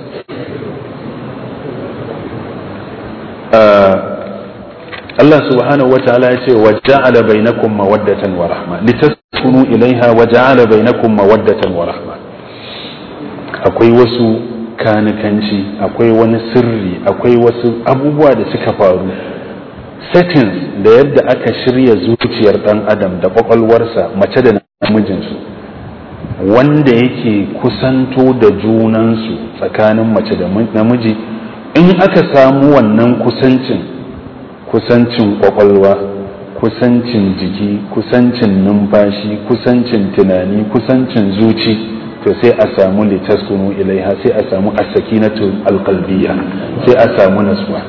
Allah subhanahu wataala ya ce wa ja'ala bainakum mawaddatan wa rahma litaskunu ilaiha wa ja'ala bainakum mawaddatan wa rahma akwai wasu kanikanci akwai wani sirri akwai wasu abubuwa da suka faru settings da yadda aka shirya zuciyar dan adam da kwakwalwarsa mace da namijinsu wanda yake kusanto da junansu tsakanin mace da namiji in aka samu wannan kusancin kusancin kwakwalwa kusancin jiki kusancin numfashi kusancin tunani kusancin zuci to sai a samu litaskunu ilaiha sai a samu as-sakinatu alqalbiyya sai a samu nasuwa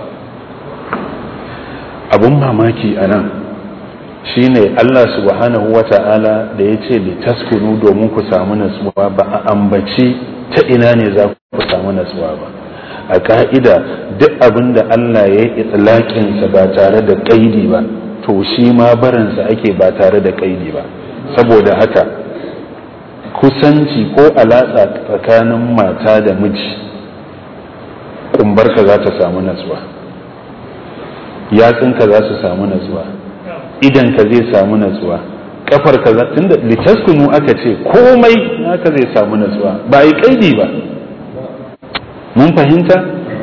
abun mamaki a nan shine Allah subhanahu wa ta'ala da ya ce litaskunu domin ku samu nasuwa ba a ambaci ta ina ne za ku samu nasuwa ba a ka'ida duk abin da Allah ya yi itlaƙinsa ba tare da ƙaidi ba to shi ma barinsa ake ba tare da ƙaidi ba saboda haka kusanci ko alatsa tsakanin mata da miji kumbarka za ta samu natsuwa yatsunka za su samu natsuwa idanka zai samu natsuwa kafarka za tunda litaskunu aka ce komai haka zai samu natsuwa ba yi kaidi ba mun fahimta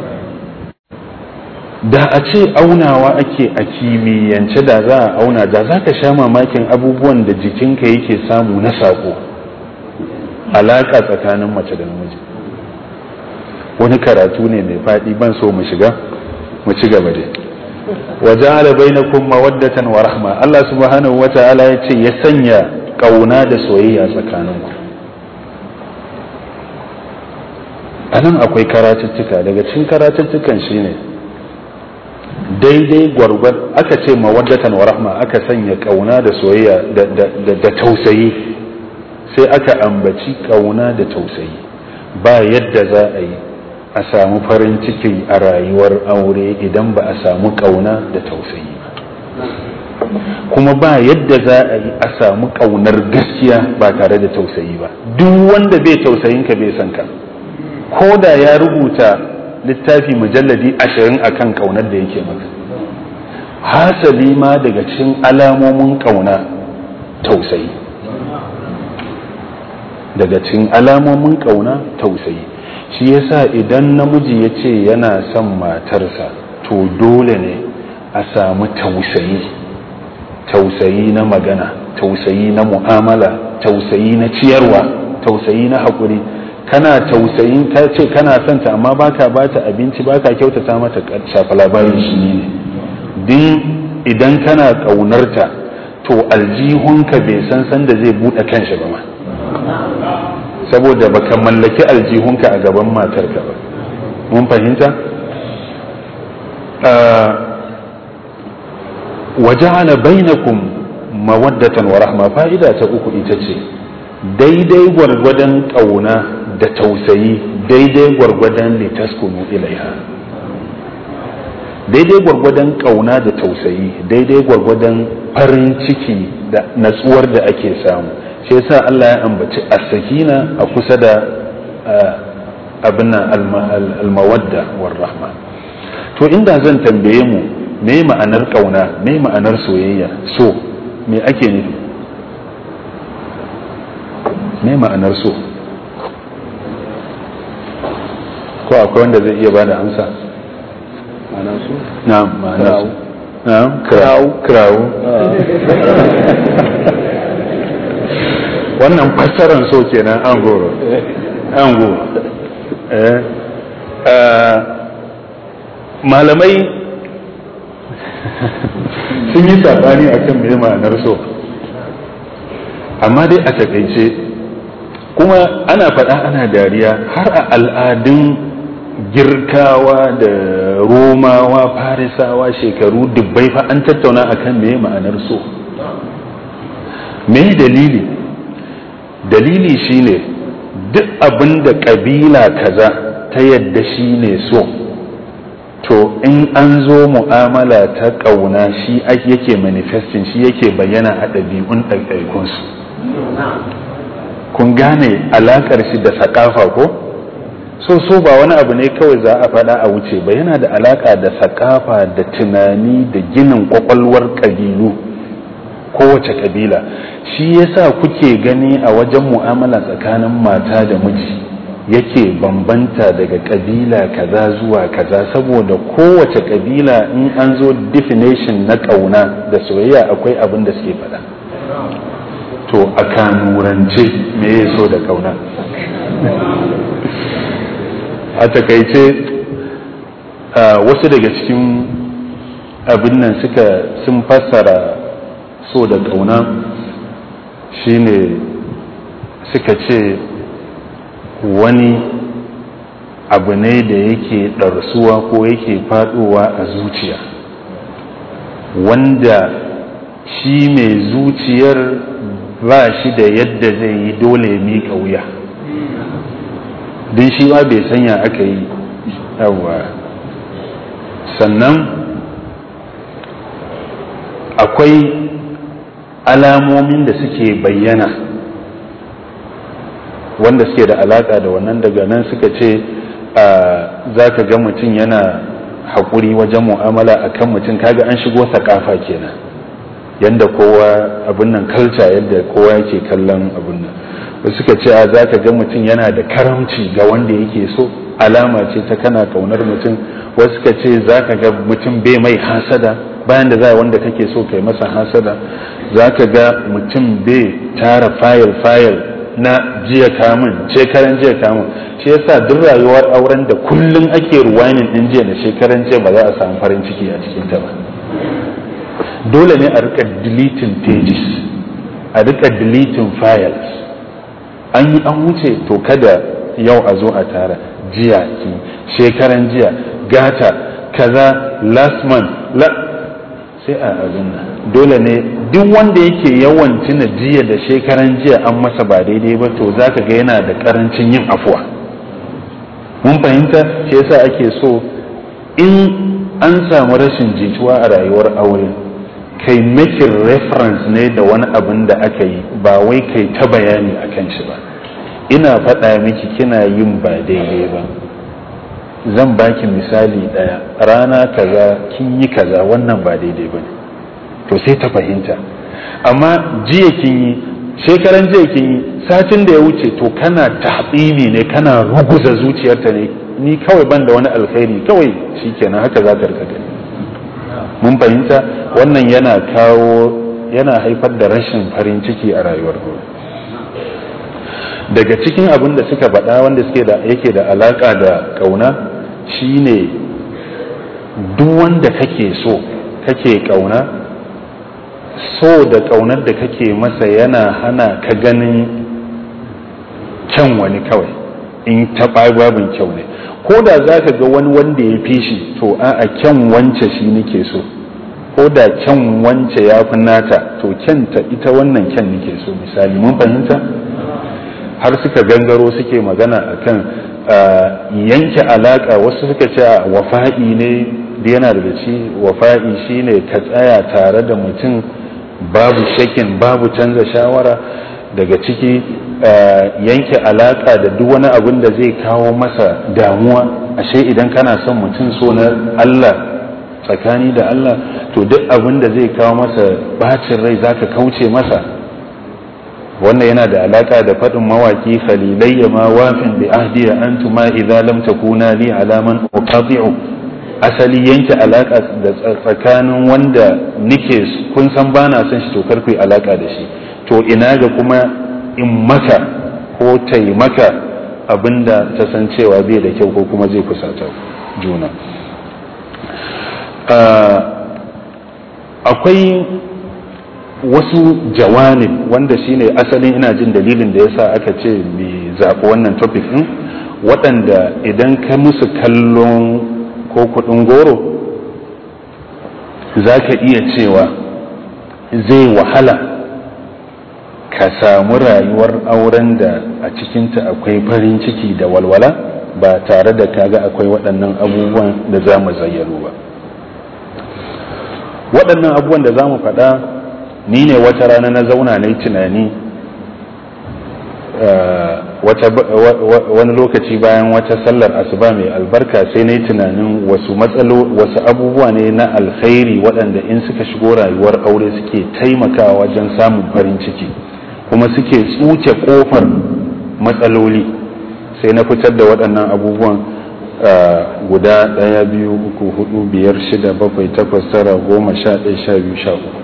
da a ce aunawa ake a kimiyyance da za a auna da za ka sha mamakin abubuwan da jikinka yake samu na sako alaƙa tsakanin mace da namiji wani karatu ne mai faɗi ban so mu shiga mu ci gaba dai waja'ala bainakum mawaddatan wa rahma Allah subhanahu wata'ala ya ce ya sanya kauna da soyayya tsakaninku anan akwai karatuttuka daga cikin karatuttukan shine daidai gwargwad aka ce mawaddatan wa rahma aka sanya kauna da soyayya da tausayi sai aka ambaci kauna da tausayi ba yadda za a yi a samu farin ciki a rayuwar aure idan ba a samu kauna da tausayi ba kuma ba yadda za a yi a samu kaunar gaskiya ba tare da tausayi ba duk wanda bai tausayin ka bai san ka ko da ya rubuta littafi mujalladi ashirin akan kaunar da yake maka hasali ma daga cikin alamomin kauna tausayi daga cikin alamomin kauna tausayi shi yasa idan namiji ya ce yana son matarsa to dole ne a samu tausayi tausayi na magana tausayi na mu'amala tausayi na ciyarwa tausayi na haƙuri kana tausayin ka ce kana son ta amma baka bata abinci baka kyautata mata shafa labarin shi ne din idan kana ƙaunarta to aljihunka bai san san da zai buɗe kanshi ba ma saboda baka mallaki aljihunka a gaban matarka ba mun fahimta waja'ala bainakum mawaddatan wa rahma fa'ida ta uku ita ce daidai gwargwadon ƙauna da tausayi daidai gwargwadon litaskunu ilaiha daidai gwargwadon ƙauna da tausayi daidai gwargwadon farin ciki da natsuwar da ake samu shi yasa Allah ya ambaci as-sakina a kusa da abin al-mawadda war rahma to inda zan tambaye mu me ma'anar kauna me ma'anar soyayya so me ake nufi me ma'anar so ko akwai wanda zai iya bada amsa ma'anar so na'am ma'anar so na'am krawu krawu wannan fassarar so kenan an goro an goro malamai sun yi sabani a kan mai ma'anar so amma dai a takaice kuma ana faɗa ana dariya har a al'adun girkawa da romawa farisawa shekaru dubbai fa an tattauna akan me ma'anar so me dalili dalili shine duk abin da ƙabila kaza ta yadda shine so to in an zo mu'amala ta ƙauna shi yake manifesting shi yake bayyana a ɗabi'un ɗaiɗaikunsu kun gane alaƙar shi da saƙafa ko so so ba wani abu ne kawai za a faɗa a wuce ba yana da alaƙa da saƙafa da tunani da ginin ƙwaƙwalwar ƙabilu kowace ƙabila shi yasa kuke gani a wajen mu'amala tsakanin mata da miji yake bambanta daga ƙabila kaza zuwa kaza saboda kowace ƙabila in an zo definition na ƙauna da soyayya akwai abin da suke faɗa to a kanurance me ya so da ƙauna a takaice wasu daga cikin abin nan suka sun fassara so da ƙauna shine suka ce wani abu ne da yake ɗarsuwa ko yake faɗowa a zuciya wanda shi mai zuciyar ba shi da yadda zai yi dole ya miƙa wuya don shi ma bai sanya aka yi yawa sannan akwai alamomin da suke bayyana wanda suke da alaƙa da wannan daga nan suka ce za ka ga mutum yana haƙuri wajen mu'amala a kan mutum kaga an shigo sakafa kenan yadda kowa abin nan kalca yadda kowa yake kallon abin nan wasu suka ce a za ka ga mutum yana da karamci ga wanda yake so alama ce ta kana kaunar mutum wasu suka ce za ka ga mutum bai mai hasada bayan da za wanda kake so kai masa hasada za ka ga mutum bai tara fayil fayil na jiya kamun shekaran jiya kamun shi yasa duk rayuwar auren da kullum ake ruwainin din jiya da shekaran jiya ba za a samu farin ciki a cikin ta ba dole ne a rika deleting pages a rika deleting files an yi an wuce to kada yau a zo a tara jiya ki shekaran jiya gata kaza last month la sai a abin nan dole ne duk wanda yake yawan tuna jiya da shekaran jiya an masa ba daidai ba to zaka ga yana da karancin yin afuwa mun fahimta shi yasa ake so in an samu rashin jituwa a rayuwar aure kai making reference ne da wani abin da aka yi ba wai kai ta bayani a kan shi ba ina faɗa miki kina yin ba daidai ba zan baki misali ɗaya rana kaza kin yi kaza wannan ba daidai ba ne to sai ta fahimta amma jiya kin yi shekaran jiya kin yi satin da ya wuce to kana taɓini ne kana ruguza zuciyarta ne ni kawai ban da wani alkhairi kawai shikenan haka za ta rika gani mun fahimta wannan yana kawo yana haifar da rashin farin ciki a rayuwar daga cikin abin da suka faɗa wanda suke da yake da alaƙa da ƙauna shine duk wanda kake so kake ƙauna so da ƙaunar da kake masa yana hana ka ganin kyan wani kawai in taɓa babin kyau ne ko da za ka ga wani wanda ya fi shi to a kyan wance shi nake so ko da kyan wance ya fi nata to kyanta ita wannan kyan nake so misali mun fahimta har suka gangaro suke magana akan yanke alaka wasu suka ce wafa'i ne da yana daga ci wafa'i shine ka tsaya tare da mutum babu shakin babu canza shawara daga ciki yanke alaka da duk wani abin da zai kawo masa damuwa ashe idan kana son mutum so na Allah tsakani da Allah to duk abin da zai kawo masa bacin rai zaka kauce masa wannan yana da alaka da faɗin mawaki khalilayya ma wafin bi ahdiya antuma idza lam takuna li alaman uqati'u asali yanke alaka da tsakanin wanda nike kun san bana son shi to karku yi alaka da shi to ina ga kuma in maka ko taimaka abinda ta san cewa bai da kyau ko kuma zai kusata juna akwai wasu jawanib wanda shine asalin ina jin dalilin da yasa aka ce mai zaɓi wannan topic ɗin waɗanda idan ka musu kallon ko kuɗin goro za ka iya cewa zai wahala ka samu rayuwar auren da a cikinta akwai farin ciki da walwala ba tare da kaga akwai waɗannan abubuwan da za mu zayyano ba waɗannan abubuwan da za mu faɗa ni ne wata rana na zauna na yi tunani wani lokaci bayan wata sallar asuba mai albarka sai na yi tunanin wasu matsalo wasu abubuwa ne na alkhairi waɗanda in suka shigo rayuwar aure suke taimakawa wajen samun farin ciki kuma suke tsuke ƙofar matsaloli sai na fitar da waɗannan abubuwan guda ɗaya biyu uku hudu biyar shida bakwai takwas tara goma sha ɗaya sha biyu sha uku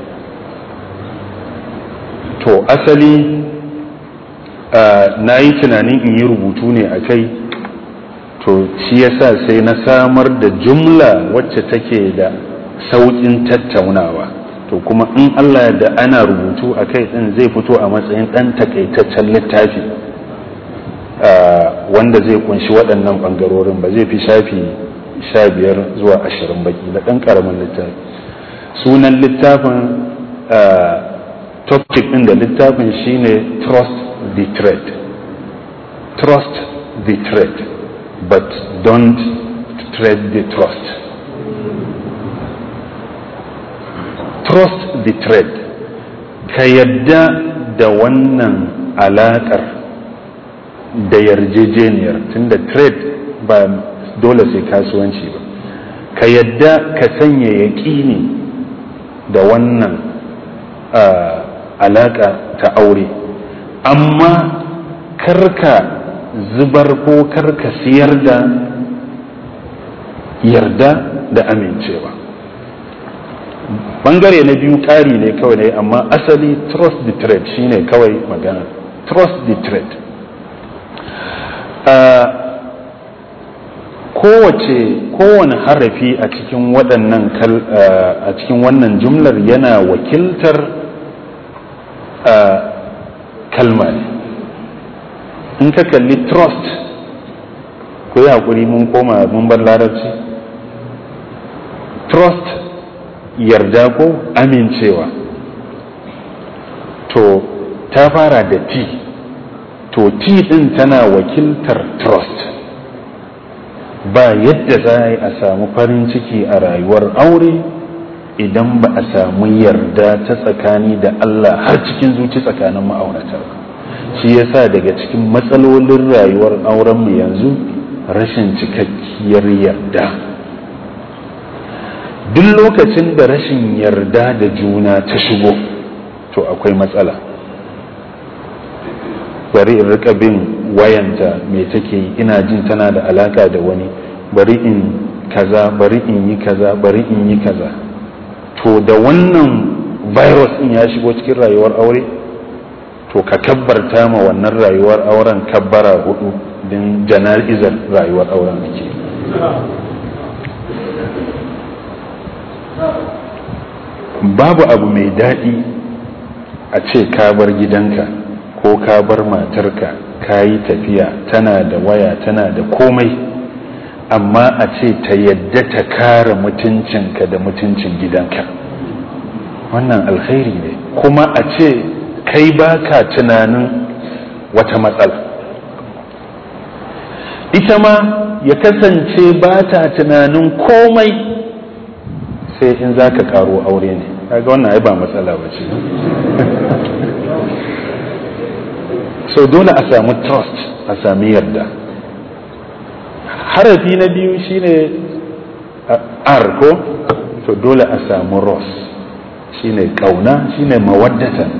to asali na yi tunanin in yi rubutu ne a kai to shi yasa sai na samar da jumla wacce take da sauƙin tattaunawa to kuma in allah da ana rubutu a kai ɗin zai fito a matsayin ɗan takaitaccen littafi wanda zai kunshi waɗannan ɓangarorin ba zai fi shafi sha biyar zuwa ashirin baki da ɗan ƙaramin littafi sunan littafin topic ɗin da littafin shine trust the thread trust the thread but don't tread the trust trust the thread ka yadda da wannan alaƙar da yarjejeniyar tunda trade ba dole sai kasuwanci ba ka yadda ka sanya yaƙini da wannan alaƙa ta aure amma karka zubar ko karka siyar da yarda da amincewa bangare na biyu ƙari ne kawai ne amma asali trust the trade shine kawai magana trust the trade kowace kowane harafi a cikin waɗannan a cikin wannan jumlar yana wakiltar kalma ne in ka kalli trust ku yi haƙuri mun koma mun bar larabci trust yarda ko amincewa to ta fara da t to t din tana wakiltar trust ba yadda za a yi a samu farin ciki a rayuwar aure idan ba a samu yarda ta tsakani da Allah har cikin zuci tsakanin ma'aurata shi yasa daga cikin matsalolin rayuwar aurenmu yanzu rashin cikakkiyar yarda duk lokacin da rashin yarda da juna ta shigo to akwai matsala bari in rika bin wayanta me take yi ina jin tana da alaka da wani bari in kaza bari in yi kaza bari in yi kaza to da wannan virus in ya shigo cikin rayuwar aure to ka kabbarta ma wannan rayuwar auren kabbara hudu din jana'izar rayuwar auren ake babu abu mai daɗi a ce ka bar gidanka ko ka bar matarka ka yi tafiya tana da waya tana da komai amma a ce ta yadda ta kare mutuncinka da mutuncin gidanka wannan alkhairi ne kuma a ce kai baka tunanin wata matsala ita ma ya kasance ba ta tunanin komai sai in za ka karo aure ne kaga wannan ai ba matsala ba ce so dole a samu trust a sami yarda harafi na biyu shine r ko to dole a samu ros shine kauna shine mawaddatan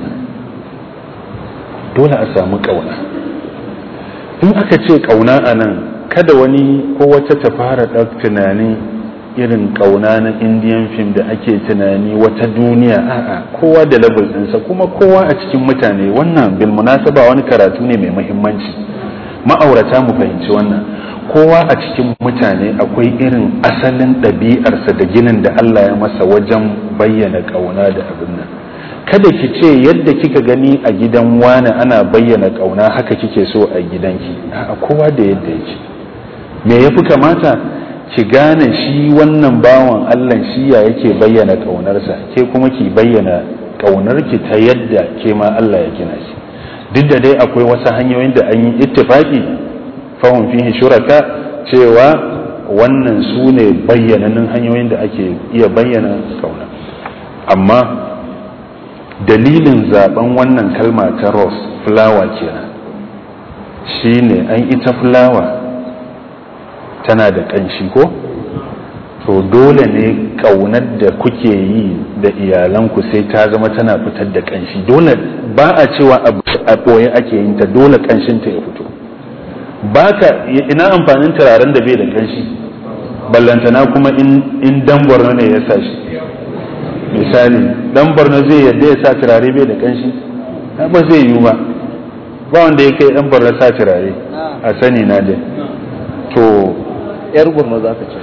dole a samu kauna in aka ce kauna a nan kada wani ko wata ta fara ɗan tunani irin kauna na indian film da ake tunani wata duniya a'a kowa da level ɗinsa kuma kowa a cikin mutane wannan bil munasaba wani karatu ne mai muhimmanci ma'aurata mu fahimci wannan kowa a cikin mutane akwai irin asalin ɗabi'arsa da ginin da Allah ya masa wajen bayyana kauna da abin nan kada ki ce yadda kika gani a gidan wani ana bayyana kauna haka kike so a gidanki a kowa da yadda yake me yafi kamata ki gane shi wannan bawan Allah shi ya yake bayyana ƙaunarsa ke kuma ki bayyana ƙaunarki ta yadda ke ma Allah ya gina shi duk da dai akwai wasu hanyoyin da an yi ittifaki fahim fihi shuraka cewa wannan su ne bayyananin hanyoyin da ake iya bayyana kauna amma dalilin zaben wannan kalma ta rose flower kenan shine an ita flower tana da ƙanshi ko to dole ne ƙaunar da kuke yi da iyalanku sai ta zama tana fitar da ƙanshi dole ba a cewa a ɓoye ake yin ta dole ƙanshinta ya fito ba ka ina amfanin turaren da bai da ƙanshi ballantana kuma in dan borno ne ya sa shi misali dan borno zai yadda ya sa turare bai da ƙanshi ba zai yiwu ba ba wanda ya kai dan borno sa turare a sani na dai to yar borno za ka ce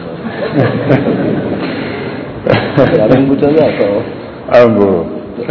yaren guta za a kawo agoro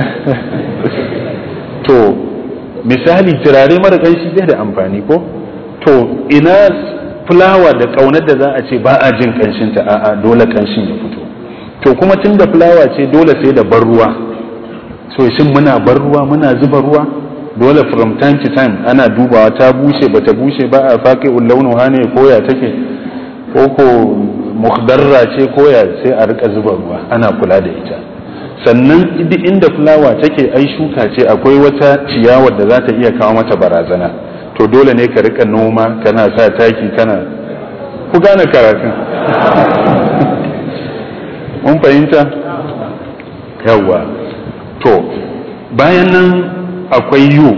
to misali turare mara ƙanshi bai da amfani ko to ina fulawa da ƙaunar da za a ce ba a jin ƙanshinta a'a dole ƙanshin ya fito to kuma tun da fulawa ce dole sai da bar ruwa so shin muna bar ruwa muna zuba ruwa dole from time to time ana dubawa ta bushe bata bushe ba a faƙi ullaunu hane koya take ko ko muhdarra ce koya sai a rika zuba ruwa ana kula da ita sannan duk inda fulawa take ai shuka ce akwai wata ciyawar da za ta iya kawo mata barazana to dole ne ka rika noma kana sa taki kana ku gane karatun mun fahimta yawa to bayan nan akwai yu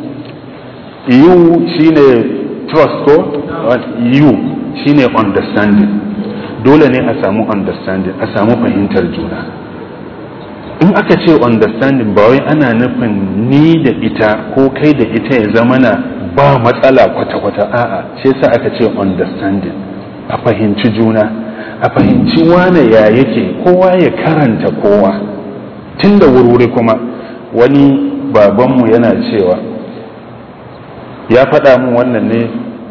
yu shine trust ko yu shine understanding dole ne a samu understanding a samu fahimtar juna in aka ce understanding ba wai ana nufin ni da ita ko kai da ita ya zama na ba matsala kwata-kwata a'a shi yasa aka ce understanding a fahimci juna a fahimci wane ya yake kowa ya karanta kowa tun da wurwuri kuma wani babanmu yana cewa ya faɗa min wannan ne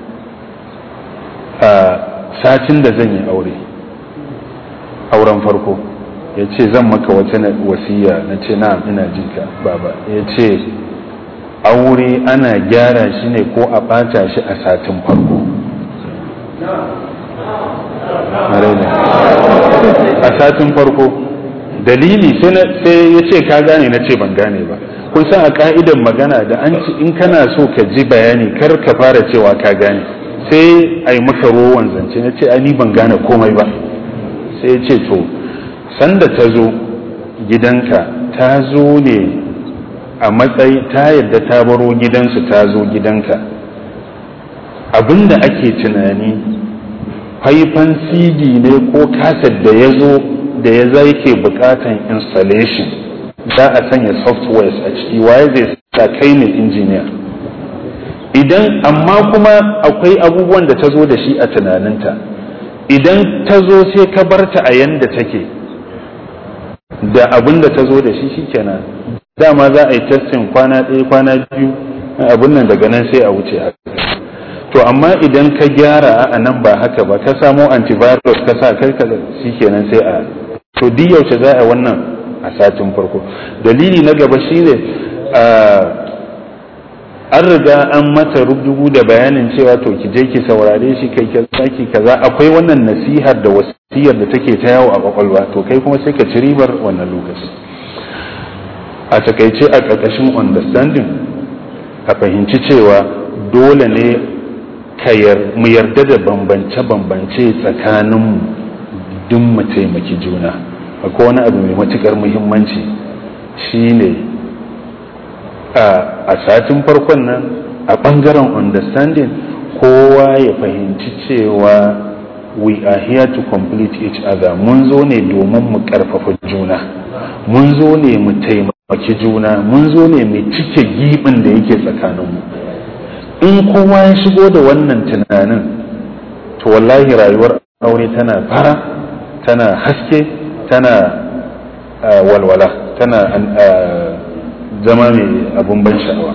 a satin da zan yi aure auren farko ya ce zan maka wata wasiya na ce na ina jinka baba ya ce aure ana gyara shi ne ko a ɓata shi a satin farko a satin farko dalili sai ya ce ka gane na ce ban gane ba kun san a ka'idan magana da an ci in kana so ka ji bayani kar ka fara cewa ka gane sai a yi maka rowan zance na ce ni ban gane komai ba sai ya ce to sanda ta zo gidanka ta zo ne a matsayi ta yadda ta baro gidansu ta zo gidanka abinda ake tunani faifan cd ne ko kaset da ya zo da ya zai ke bukatan installation za a sanya softwares a ciki waye zai sa kai ne injiniya idan amma kuma akwai abubuwan da ta zo da shi a tunaninta idan ta zo sai ka barta a yanda take da abin da ta zo da shi shikenan dama za a yi testin kwana ɗaya kwana biyu abin nan daga nan sai a wuce a to amma idan ka gyara a nan ba haka ba ka samo antivirus ka sa kai ka shikenan sai a to duk yaushe za a wannan a satin farko dalili na gaba shine an riga an mata rubutu da bayanin cewa to ki je ki saurare shi kai ki kaza akwai wannan nasihar da wasiyar da take ta yawo a kwakwalwa to kai kuma sai ka ci ribar wannan lokaci a takaice a ƙarƙashin understanding a fahimci cewa dole ne mu yarda da bambance-bambance tsakaninmu duk mu taimaki juna akwai wani abu mai matuƙar muhimmanci shine a satin farkon nan a ɓangaren understanding kowa ya fahimci cewa we are here to complete each other mun zo ne domin mu ƙarfafa juna mun zo ne mu taimaki juna mun zo ne mu cike giɓin da yake tsakaninmu in kowa ya shigo da wannan tunanin to wallahi rayuwar aure tana fara tana haske tana walwala tana zama mai abun ban sha'awa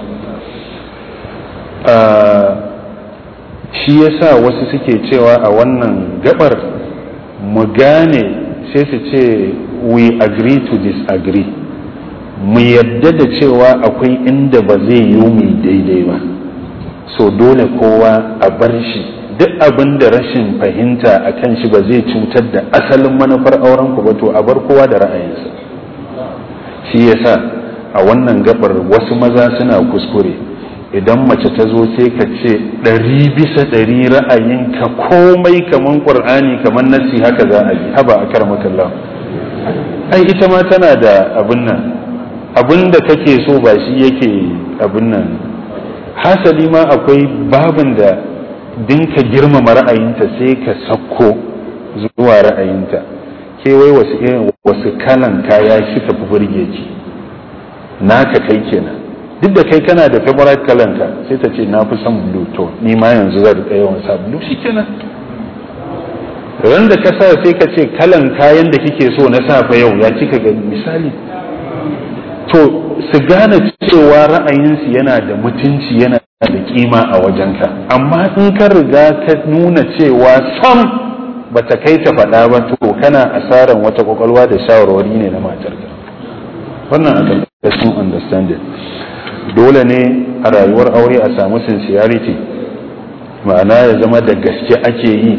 shi yasa wasu suke cewa a wannan gabar mu gane sai su ce we agree to disagree mu yadda da cewa akwai inda ba zai yi mu daidai ba so dole kowa a bar shi duk abin da rashin fahimta a kan shi ba zai cutar da asalin manufar auren ku ba to a bar kowa da ra'ayinsa shi yasa a wannan gabar wasu maza suna kuskure idan mace ta zo sai ka ce ɗari bisa ɗari ra'ayinka komai kaman ƙur'ani kaman nasi haka za a yi haba a karmakallah ai ita ma tana da abin nan abin da kake so ba shi yake abin nan hasali ma akwai babin da dinka girmama ra'ayinta sai ka sakko zuwa ra'ayinta ke wai wasu irin wasu kalan kaya kika fi burge ki naka kai kenan duk da kai kana da favorite kalanka sai ta ce na fi son blue to ni ma yanzu zan rika yawan sa blue shikenan ran da ka sa sai ka ce kalan kayan da kike so na safa yau ya kika ga misali to su gane cewa ra'ayinsu yana da mutunci yana da kima a wajenka amma in ka riga ka nuna cewa sam bata kai ta faɗa ba to kana asaran wata kwakwalwa da shawarwari ne na matarka wannan a ƙarƙashin understanding dole ne a rayuwar aure a samu sincerity ma'ana ya zama da gaske ake yi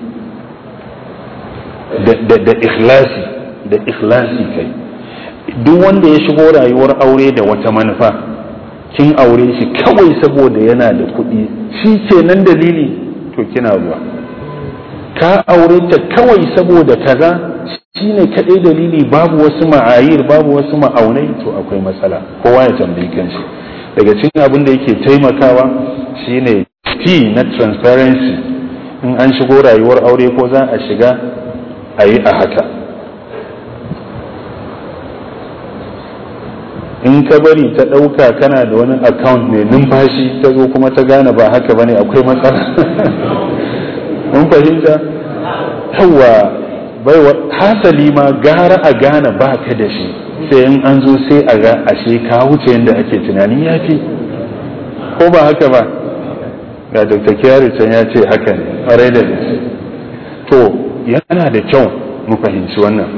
da ikhlasi da ikhlasi kai duk wanda ya shigo rayuwar aure da wata manufa kin aure shi kawai saboda yana da kuɗi shi kenan dalili to kina zuwa ka aure ta kawai saboda kaza shine kaɗai dalili babu wasu ma'ayir babu wasu ma'aunai to akwai matsala kowa ya tambayi kanshi daga cikin abin da yake taimakawa shine T na transparency in an shigo rayuwar aure ko za a shiga a yi a haka in ka bari ta ɗauka kana da wani account mai numfashi ta zo kuma ta gane ba haka bane akwai matsala mun fahimta yawa baiwa hasali ma gara a gane ba ka da shi sai in an zo sai a ga ashe ka wuce yadda ake tunanin ya fi ko ba haka ba ga dr kyari can ya ce haka ne ƙwarai da gaske to yana da kyau mu fahimci wannan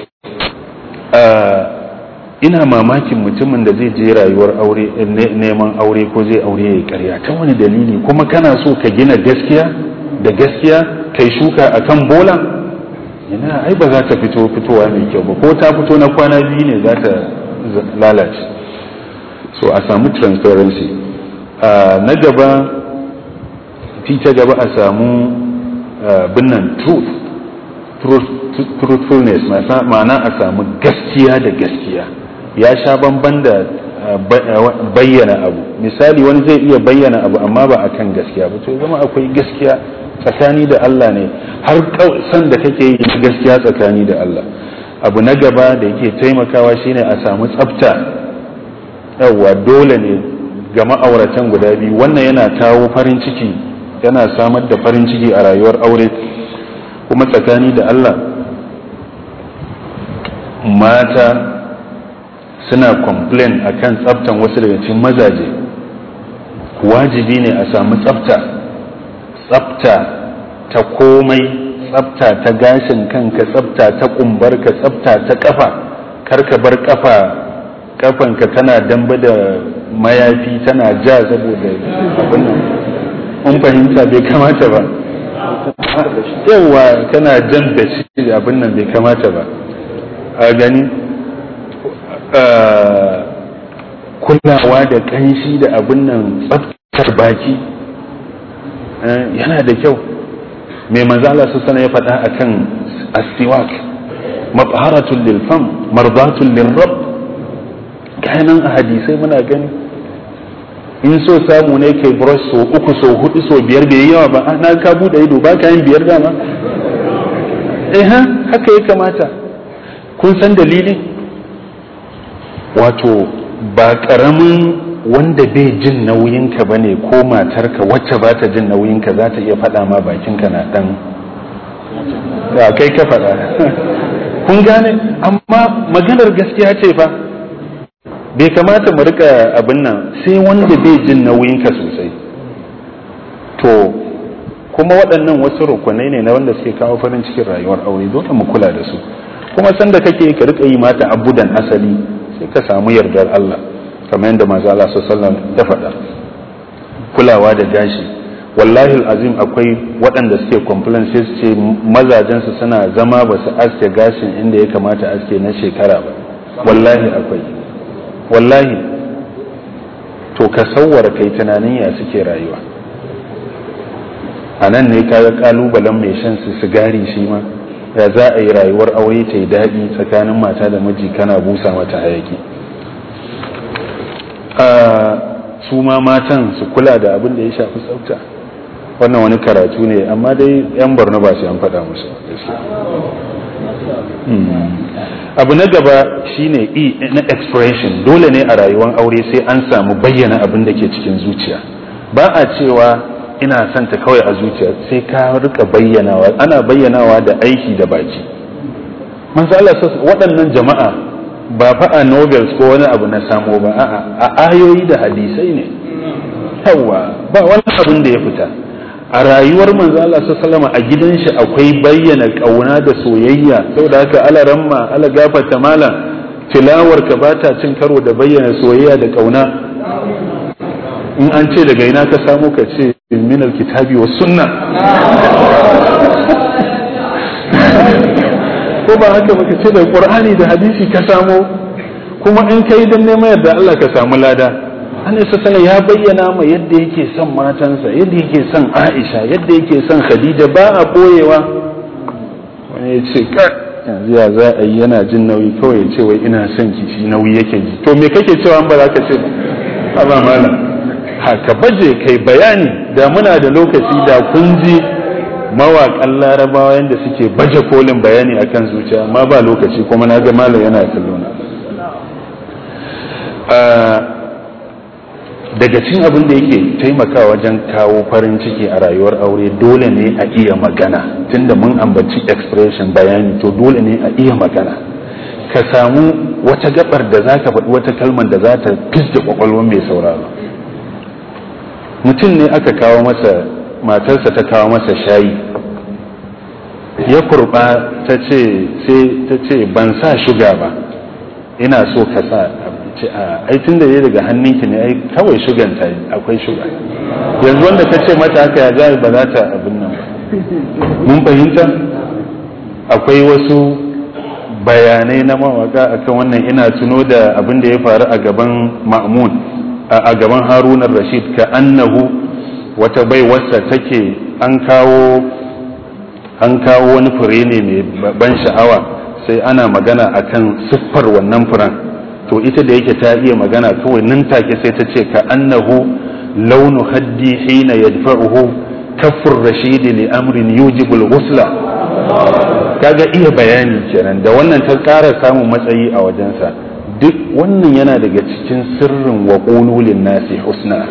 ina mamakin mutumin da zai je rayuwar aure neman aure ko zai aure ya karya ta wani dalili kuma kana so ka gina gaskiya da gaskiya kai shuka akan bola ina ai ba za ta fito fitowa mai kyau ba ko ta fito na kwana biyu ne za ta lalace so a samu transparency na gaba fi ta gaba a samu binnan truth truthfulness ma'ana a samu gaskiya da gaskiya ya sha bamban da bayyana abu misali wani zai iya bayyana abu amma ba akan gaskiya ba to zama akwai gaskiya tsakani da Allah ne har san da kake yi gaskiya tsakani da Allah abu na gaba da yake taimakawa shine a samu tsafta yawwa dole ne ga ma'auratan guda biyu wannan yana kawo farin ciki yana samar da farin ciki a rayuwar aure kuma tsakani da Allah mata suna complain akan tsaftan wasu daga cikin mazaje wajibi ne a samu tsafta tsafta ta komai tsafta ta gashin kanka tsafta ta kumbarka tsafta ta kafa karka bar kafa kafanka tana damba da mayafi tana ja saboda abin nan in fahimta bai kamata ba yawa kana jan da shi abin nan bai kamata ba a gani kulawa da kanshi da abin nan tsaftar baki yana da kyau mai manzala su sana ya faɗa akan astiwak mafharatun lil fam mardatun lil rabb kayanan a hadisai muna gani in so samu ne kai brush so uku so hudu so biyar bai yawa ba na ka bude ido ba ka yin biyar dama eh haka ya kamata kun san dalili wato ba karamin wanda bai jin nauyinka ba ne ko matarka wacce ba ta jin nauyinka za ta iya faɗa ma bakinka na ɗan da kai ka faɗa kun gane amma maganar gaskiya ce fa bai kamata mu rika abin nan sai wanda bai jin nauyinka sosai to kuma waɗannan wasu rukunai ne na wanda suke kawo farin cikin rayuwar aure dole mu kula da su kuma sanda kake ka rika yi mata abudan asali sai ka samu yardar Allah kamar yadda manzo Allah sallallahu ya faɗa kulawa da gashi wallahi azim akwai waɗanda suke complain sai su ce mazajensu suna zama ba su aske gashin inda ya kamata aske na shekara ba wallahi akwai wallahi to ka sauwara kai tunanin ya suke rayuwa a nan ne kaga kalubalen mai shan su sigari shi ma ya za a yi rayuwar aure ta yi daɗi tsakanin mata da miji kana busa mata hayaki su ma matan su kula da abin da ya shafi tsafta wannan wani karatu ne amma dai yan borno ba su an faɗa musu abu na gaba shine e na expression dole ne a rayuwar aure sai an samu bayyana abin da ke cikin zuciya ba a cewa ina son ta kawai a zuciya sai ka rika bayyanawa ana bayyanawa da aiki da baki manzo Allah waɗannan jama'a ba fa a novels ko wani abu na samo ba a'a a ayoyi da hadisai ne yawa ba wani abin da ya fita a rayuwar manzo Allah sallama a gidan shi akwai bayyana kauna da soyayya saboda haka ala ramma ala gafarta mala tilawar ka bata cin karo da bayyana soyayya da kauna in an ce daga ina ka samu ka ce min alkitabi was sunna ko ba haka baka ce da qur'ani da hadisi ka samo kuma in kai dan neman yadda Allah ka samu lada an isa sana ya bayyana ma yadda yake son matansa yadda yake son Aisha yadda yake son Khadija ba a boyewa wani ya ce ka yanzu ya za a yi yana jin nauyi kawai ya ce wai ina son ki shi nauyi yake ji to me kake cewa ba za ka ce ba ba malam haka baje kai bayani da muna da lokaci da kun ji mawaƙan larabawa yadda suke baje kolin bayani akan zuciya amma ba lokaci kuma na ga malam yana kallona daga cin abin da yake taimakawa wajen kawo farin ciki a rayuwar aure dole ne a iya magana tunda mun ambaci expression bayani to dole ne a iya magana ka samu wata gabar da za ka faɗi wata kalmar da za ta fisda kwakwalwar mai sauraro mutum ne aka kawo masa matarsa ta kawo masa shayi ya kurba ta ce sai ta ce ban sa shuga ba ina so ka sa ce a ai tun da ya daga hannunki ne ai kawai shugan ta akwai shuga yanzu wanda ta ce mata haka ya za ba za ta abin nan ba mun fahimta akwai wasu bayanai na mawaka akan wannan ina tuno da abin da ya faru a gaban ma'mun a gaban harunar rashid ka annahu wata baiwarsa take an kawo an kawo wani fure ne mai ban sha'awa sai ana magana akan siffar wannan furen to ita da yake ta iya magana kawai nan take sai ta ce ka annahu launu haddi hina yadfa'uhu kaffur rashidi li amrin yujibul ghusla kaga iya bayani kenan da wannan ta ƙara samun matsayi a wajensa duk wannan yana daga cikin sirrin wa qululin nasi husna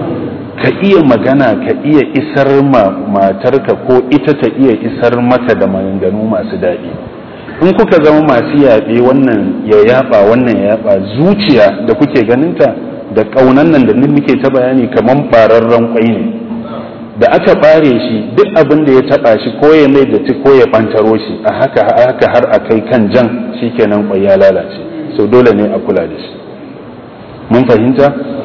ka iya magana ka iya isar ma matarka ko ita ta iya isar maka da maganganu masu daɗi in kuka zama masu yaɓe wannan ya yaɓa wannan ya yaɓa zuciya da kuke ganinta da ƙaunan nan da muke ta bayani kamar ɓararren ƙwai ne da aka ɓare shi duk abin da ya taɓa shi ko ya mai da ko ya ɓantaro shi a haka haka har a kai kan jan shikenan ƙwai ya lalace so dole ne a kula da shi mun fahimta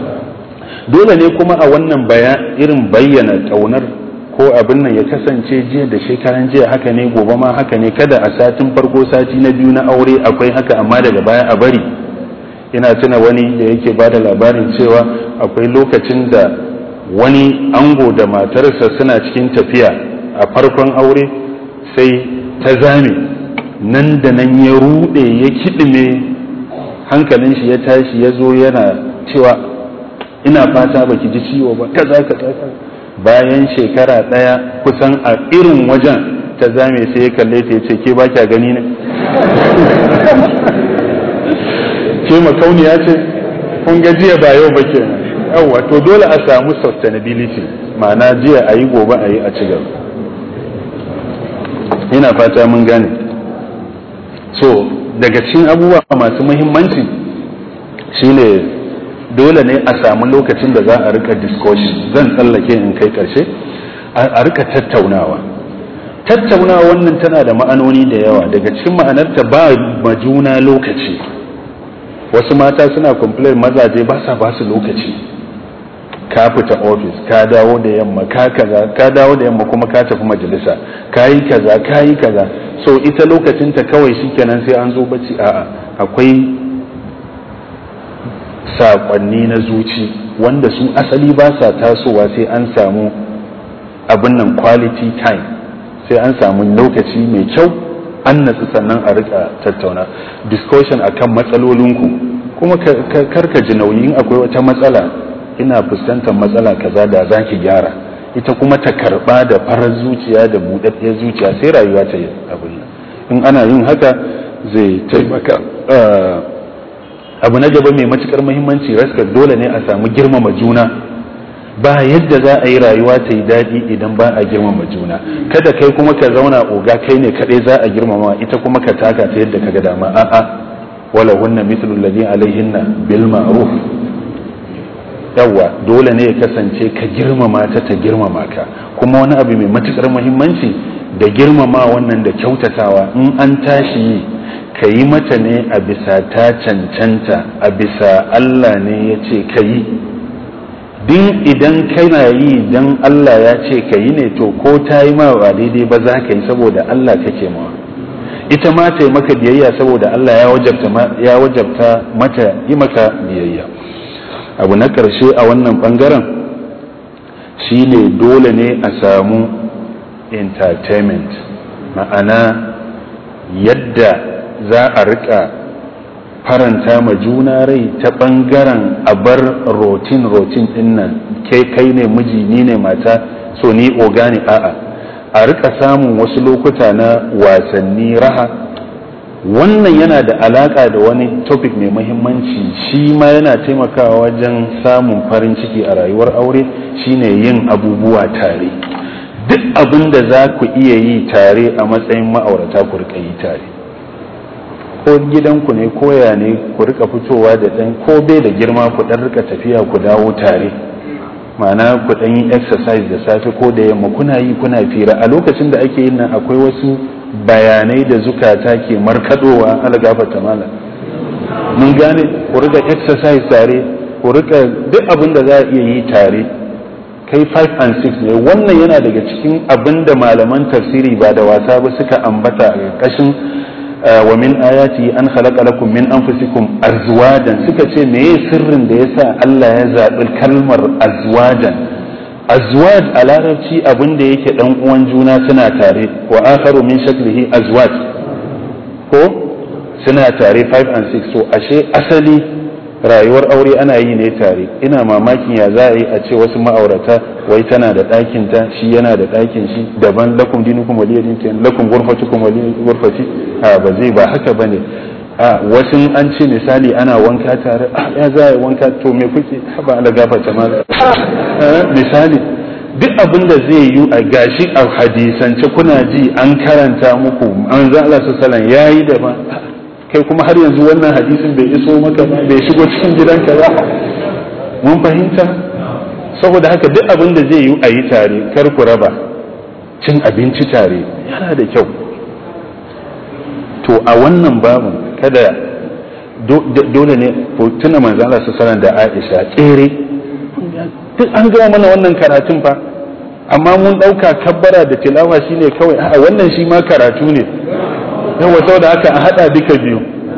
dole ne kuma a wannan irin bayyana ƙaunar ko abin nan ya kasance jiya da shekaran jiya haka ne gobe ma haka ne kada a satin farko sati na biyu na aure akwai haka amma daga baya a bari ina tuna wani da yake ba da labarin cewa akwai lokacin da wani ango da matarsa suna cikin tafiya a farkon aure sai ta zame nan da nan ya rude ya kiɗime hankalin shi ya tashi ya zo yana cewa ina fata baki ji ciwo ba kaza kaza bayan shekara ɗaya kusan a irin wajen ta zame sai ya kalle ta ce ke ba kya gani ne ke makauniya ce kun ga jiya ba yau ba kenan yawwa to dole a samu sustainability ma'ana jiya a yi gobe a yi a ci gaba ina fata mun gane so daga cikin abubuwa masu muhimmanci shine dole ne a samu lokacin da za a rika discussion zan tsallake in kai karshe a rika tattaunawa tattaunawa wannan tana da ma'anoni da yawa daga cikin ma'anarta ba ma juna lokaci wasu mata suna complain mazaje ba sa ba su lokaci ka fita ofis ka dawo da yamma ka kaza ka dawo da yamma kuma ka tafi majalisa ka yi kaza ka yi kaza so ita lokacinta kawai shikenan sai an zo bacci a'a akwai saƙonni na zuci wanda su asali ba sa tasowa sai an samu abin nan quality time sai an samu lokaci mai kyau an natsu sannan a rika tattauna discussion akan matsalolinku kuma karka ji nauyin akwai wata matsala ina fuskantar matsala kaza da za ki gyara ita kuma ta karba da farar zuciya da buɗaɗɗiyar zuciya sai rayuwa ta yi abin nan in ana yin haka zai taimaka abu na gaba mai matukar muhimmanci raskar dole ne a samu girmama juna ba yadda za a yi rayuwa ta yi daɗi idan ba a girmama juna kada kai kuma ka zauna oga kai ne kaɗai za a girmama ita kuma ka taka ta yadda ka ga dama a'a wala hunna mithlu alladhi alaihinna bil ma'ruf yawa dole ne ya kasance ka girmama ta ta girmama ka kuma wani abu mai matukar muhimmanci da girmama wannan da kyautatawa in an tashi yi ka yi mata ne a bisa ta cancanta a bisa Allah ne ya ce ka yi din idan kana yi dan Allah ya ce ka yi ne to ko ta yi ma ba daidai ba za ka yi saboda Allah kake mawa ita ma ta yi maka biyayya saboda Allah ya wajabta mata yi maka biyayya abu na ƙarshe a wannan ɓangaren shi ne dole ne a samu entertainment ma'ana yadda za a rika faranta ma juna rai ta ɓangaren a bar rotin rotin ɗin nan kai ne miji ni ne mata so ni oga ne a'a a rika samun wasu lokuta na wasanni raha wannan yana da alaka da wani topic mai mahimmanci shi ma yana taimakawa wajen samun farin ciki a rayuwar aure shine yin abubuwa tare duk abin da za ku iya yi tare a matsayin ma'aurata ku rika yi tare ko gidanku ne koya ne ku rika fitowa da ɗan ko bai da girma ku ɗan rika tafiya ku dawo tare ma'ana ku ɗan yi exercise da safe ko da yamma kuna yi kuna fira a lokacin da ake yin nan akwai wasu bayanai da zukata ke markadowa ala gafata mala mun gane ku rika exercise tare ku rika duk abin da za a iya yi tare kai 5 and 6 ne wannan yana daga cikin abin da malaman tafsiri ba da wasa ba suka ambata a ƙarƙashin wa min ayati an khalaqa lakum min anfusikum azwajan suka ce meye sirrin da yasa Allah ya zaɓi kalmar azwajan azwaj a larabci abin da yake dan uwan juna suna tare wa akharu min shaklihi azwaj ko suna tare 5 and 6 so ashe asali rayuwar aure ana yi ne tare ina mamakin ya za a yi a ce wasu ma'aurata wai tana da ɗakin ta shi yana da ɗakin shi daban lakum dinukum waliya din lakum ghurfatukum waliya ghurfati a ba zai ba haka bane a wasu an ce misali ana wanka tare a ya za a wanka to me kuke ba ala gafarta ma misali duk abin da zai yi a gashi a hadisance kuna ji an karanta muku an za Allah sallallahu yayi da ba kai kuma har yanzu wannan hadisin bai iso maka ba bai shigo cikin gidanka ba mun fahimta saboda haka duk abin da zai yi a yi tare kar ku raba cin abinci tare yana da kyau to a wannan babu kada dole ne tuna manzo Allah sallallahu da Aisha tsere duk an gama mana wannan karatun fa amma mun dauka kabbara da tilawa shine kawai a wannan shi ma karatu ne yawa saboda haka a hada duka biyu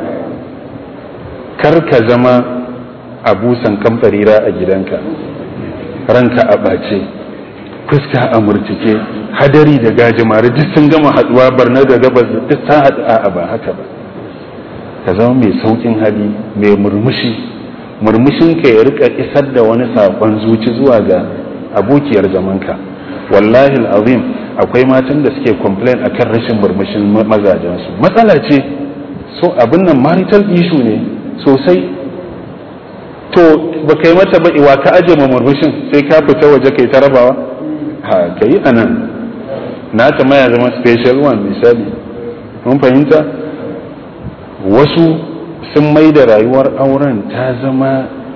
kar ka zama abusan kamfarira a gidanka ranka a ɓace fuska a murtike hadari da gajimare duk sun gama haduwa barna da gabas duk ta haɗu a ba haka ba ka zama mai saukin hali mai murmushi murmushin ka ya rika isar da wani saƙon zuci zuwa ga abokiyar zamanka wallahi azim akwai matan da suke complain akan rashin murmushin mazajensu matsala ce so abin nan marital issue ne sosai to ba kai mata ba iwa ka aje ma murmushin sai ka fita waje kai ta rabawa ha ka yi anan na ta maya zama special one misali mun fahimta wasu sun mai da rayuwar auren ta zama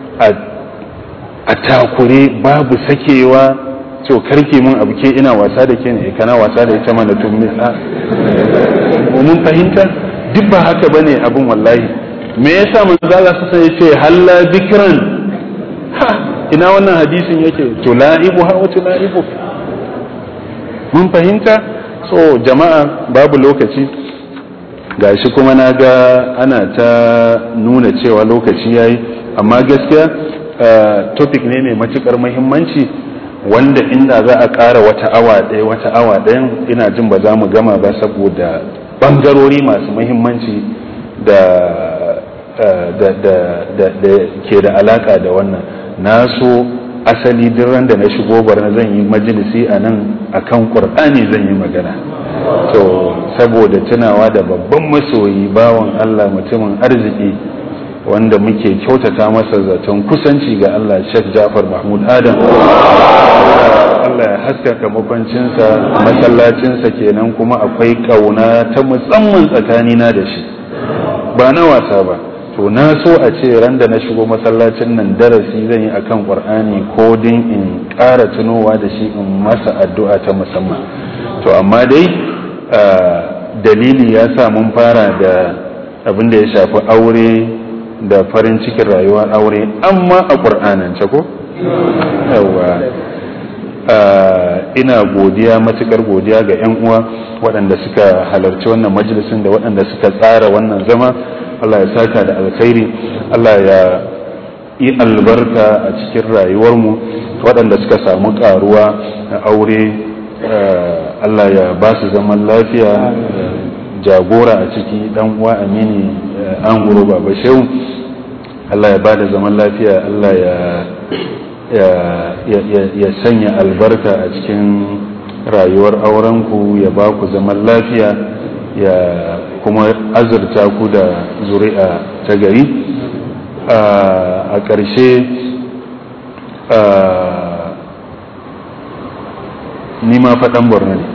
a takure babu sakewa to karke mun abu ke ina wasa da ke ne kana wasa da ita mana tun misa mun fahimta duk ba haka bane abun wallahi me yasa manzo Allah sai ya ce halla bikran ha ina wannan hadisin yake tula'ibu ha wa tula'ibu mun fahimta so jama'a babu lokaci gashi kuma na ga ana ta nuna cewa lokaci yayi amma gaskiya topic ne mai matukar muhimmanci wanda inda za a ƙara wata awa ɗaya wata awa ɗayan ina jin ba za mu gama ba saboda ɓangarori masu muhimmanci da ke da alaƙa da wannan na so asali duk da na shigo barna zan yi majalisi a nan akan ƙur'ani zan yi magana to saboda tunawa da babban masoyi bawan allah mutumin arziki wanda muke kyautata masa zaton kusanci ga Allah Sheikh Jafar Mahmud Adam Allah ya haskaka makwancinsa masallacinsa kenan kuma akwai kauna ta musamman tsakanina da shi ba na wasa ba to na so a ce ran da na shigo masallacin nan darasi zan yi akan Qur'ani ko din in ƙara tunowa da shi in masa addu'a ta musamman to amma dai dalili ya sa mun fara da abin da ya shafi aure da farin cikin rayuwar aure amma a ƙur'anance ko? yawa ina godiya matukar godiya ga 'yan uwa waɗanda suka halarci wannan majalisin da waɗanda suka tsara wannan zama Allah ya saka da alkhairi Allah ya yi albarka a cikin rayuwarmu waɗanda suka samu ƙaruwa a aure Allah ya ba su zaman lafiya jagora a ciki dan uwa amini an guro baba shehu Allah ya bada zaman lafiya Allah ya sanya albarka a cikin rayuwar aurenku ya ba ku zaman lafiya ya kuma azurta ku da zuri'a ta gari a ƙarshe ni ma faɗan borno ne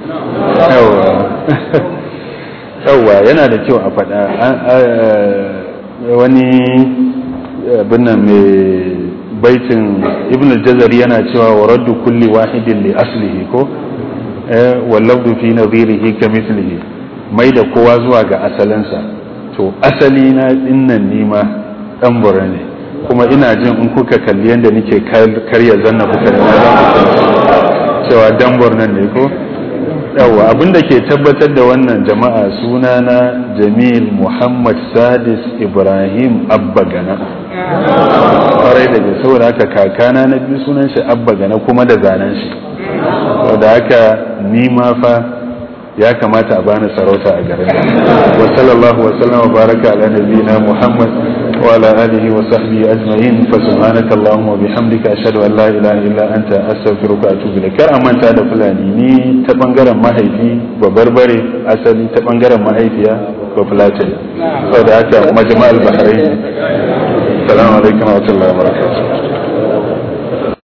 yauwa yana da kyau a faɗa wani binnan mai baitin ibn al-jazari yana cewa wa raddu kulli wahidin li aslihi ko wallabdu fi nadhirihi ka mithlihi mai da kowa zuwa ga asalinsa to asali na dinnan nima dan bura ne kuma ina jin in kuka kalli yadda nake karya zanna kuka da cewa dan nan ne ko yawa abinda ke tabbatar da wannan jama'a sunana jamil muhammad sadis ibrahim abba gana kwarai da ke saboda haka kakana na biyu sunan shi abba gana kuma da zanen shi saboda haka ni ma fa ya kamata a bani sarauta a garin wa sallallahu wa sallam wa baraka ala nabiyina muhammad wa ala alihi wa sahbihi ajma'in fa subhanaka allahumma wa bihamdika ashhadu an la ilaha illa anta astaghfiruka wa atubu ilaik kar manta da fulani ni ta bangaren mahaifi ba barbare asali ta bangaren mahaifiya ba fulatin saboda haka majma'al bahrain assalamu alaikum wa rahmatullahi wa barakatuh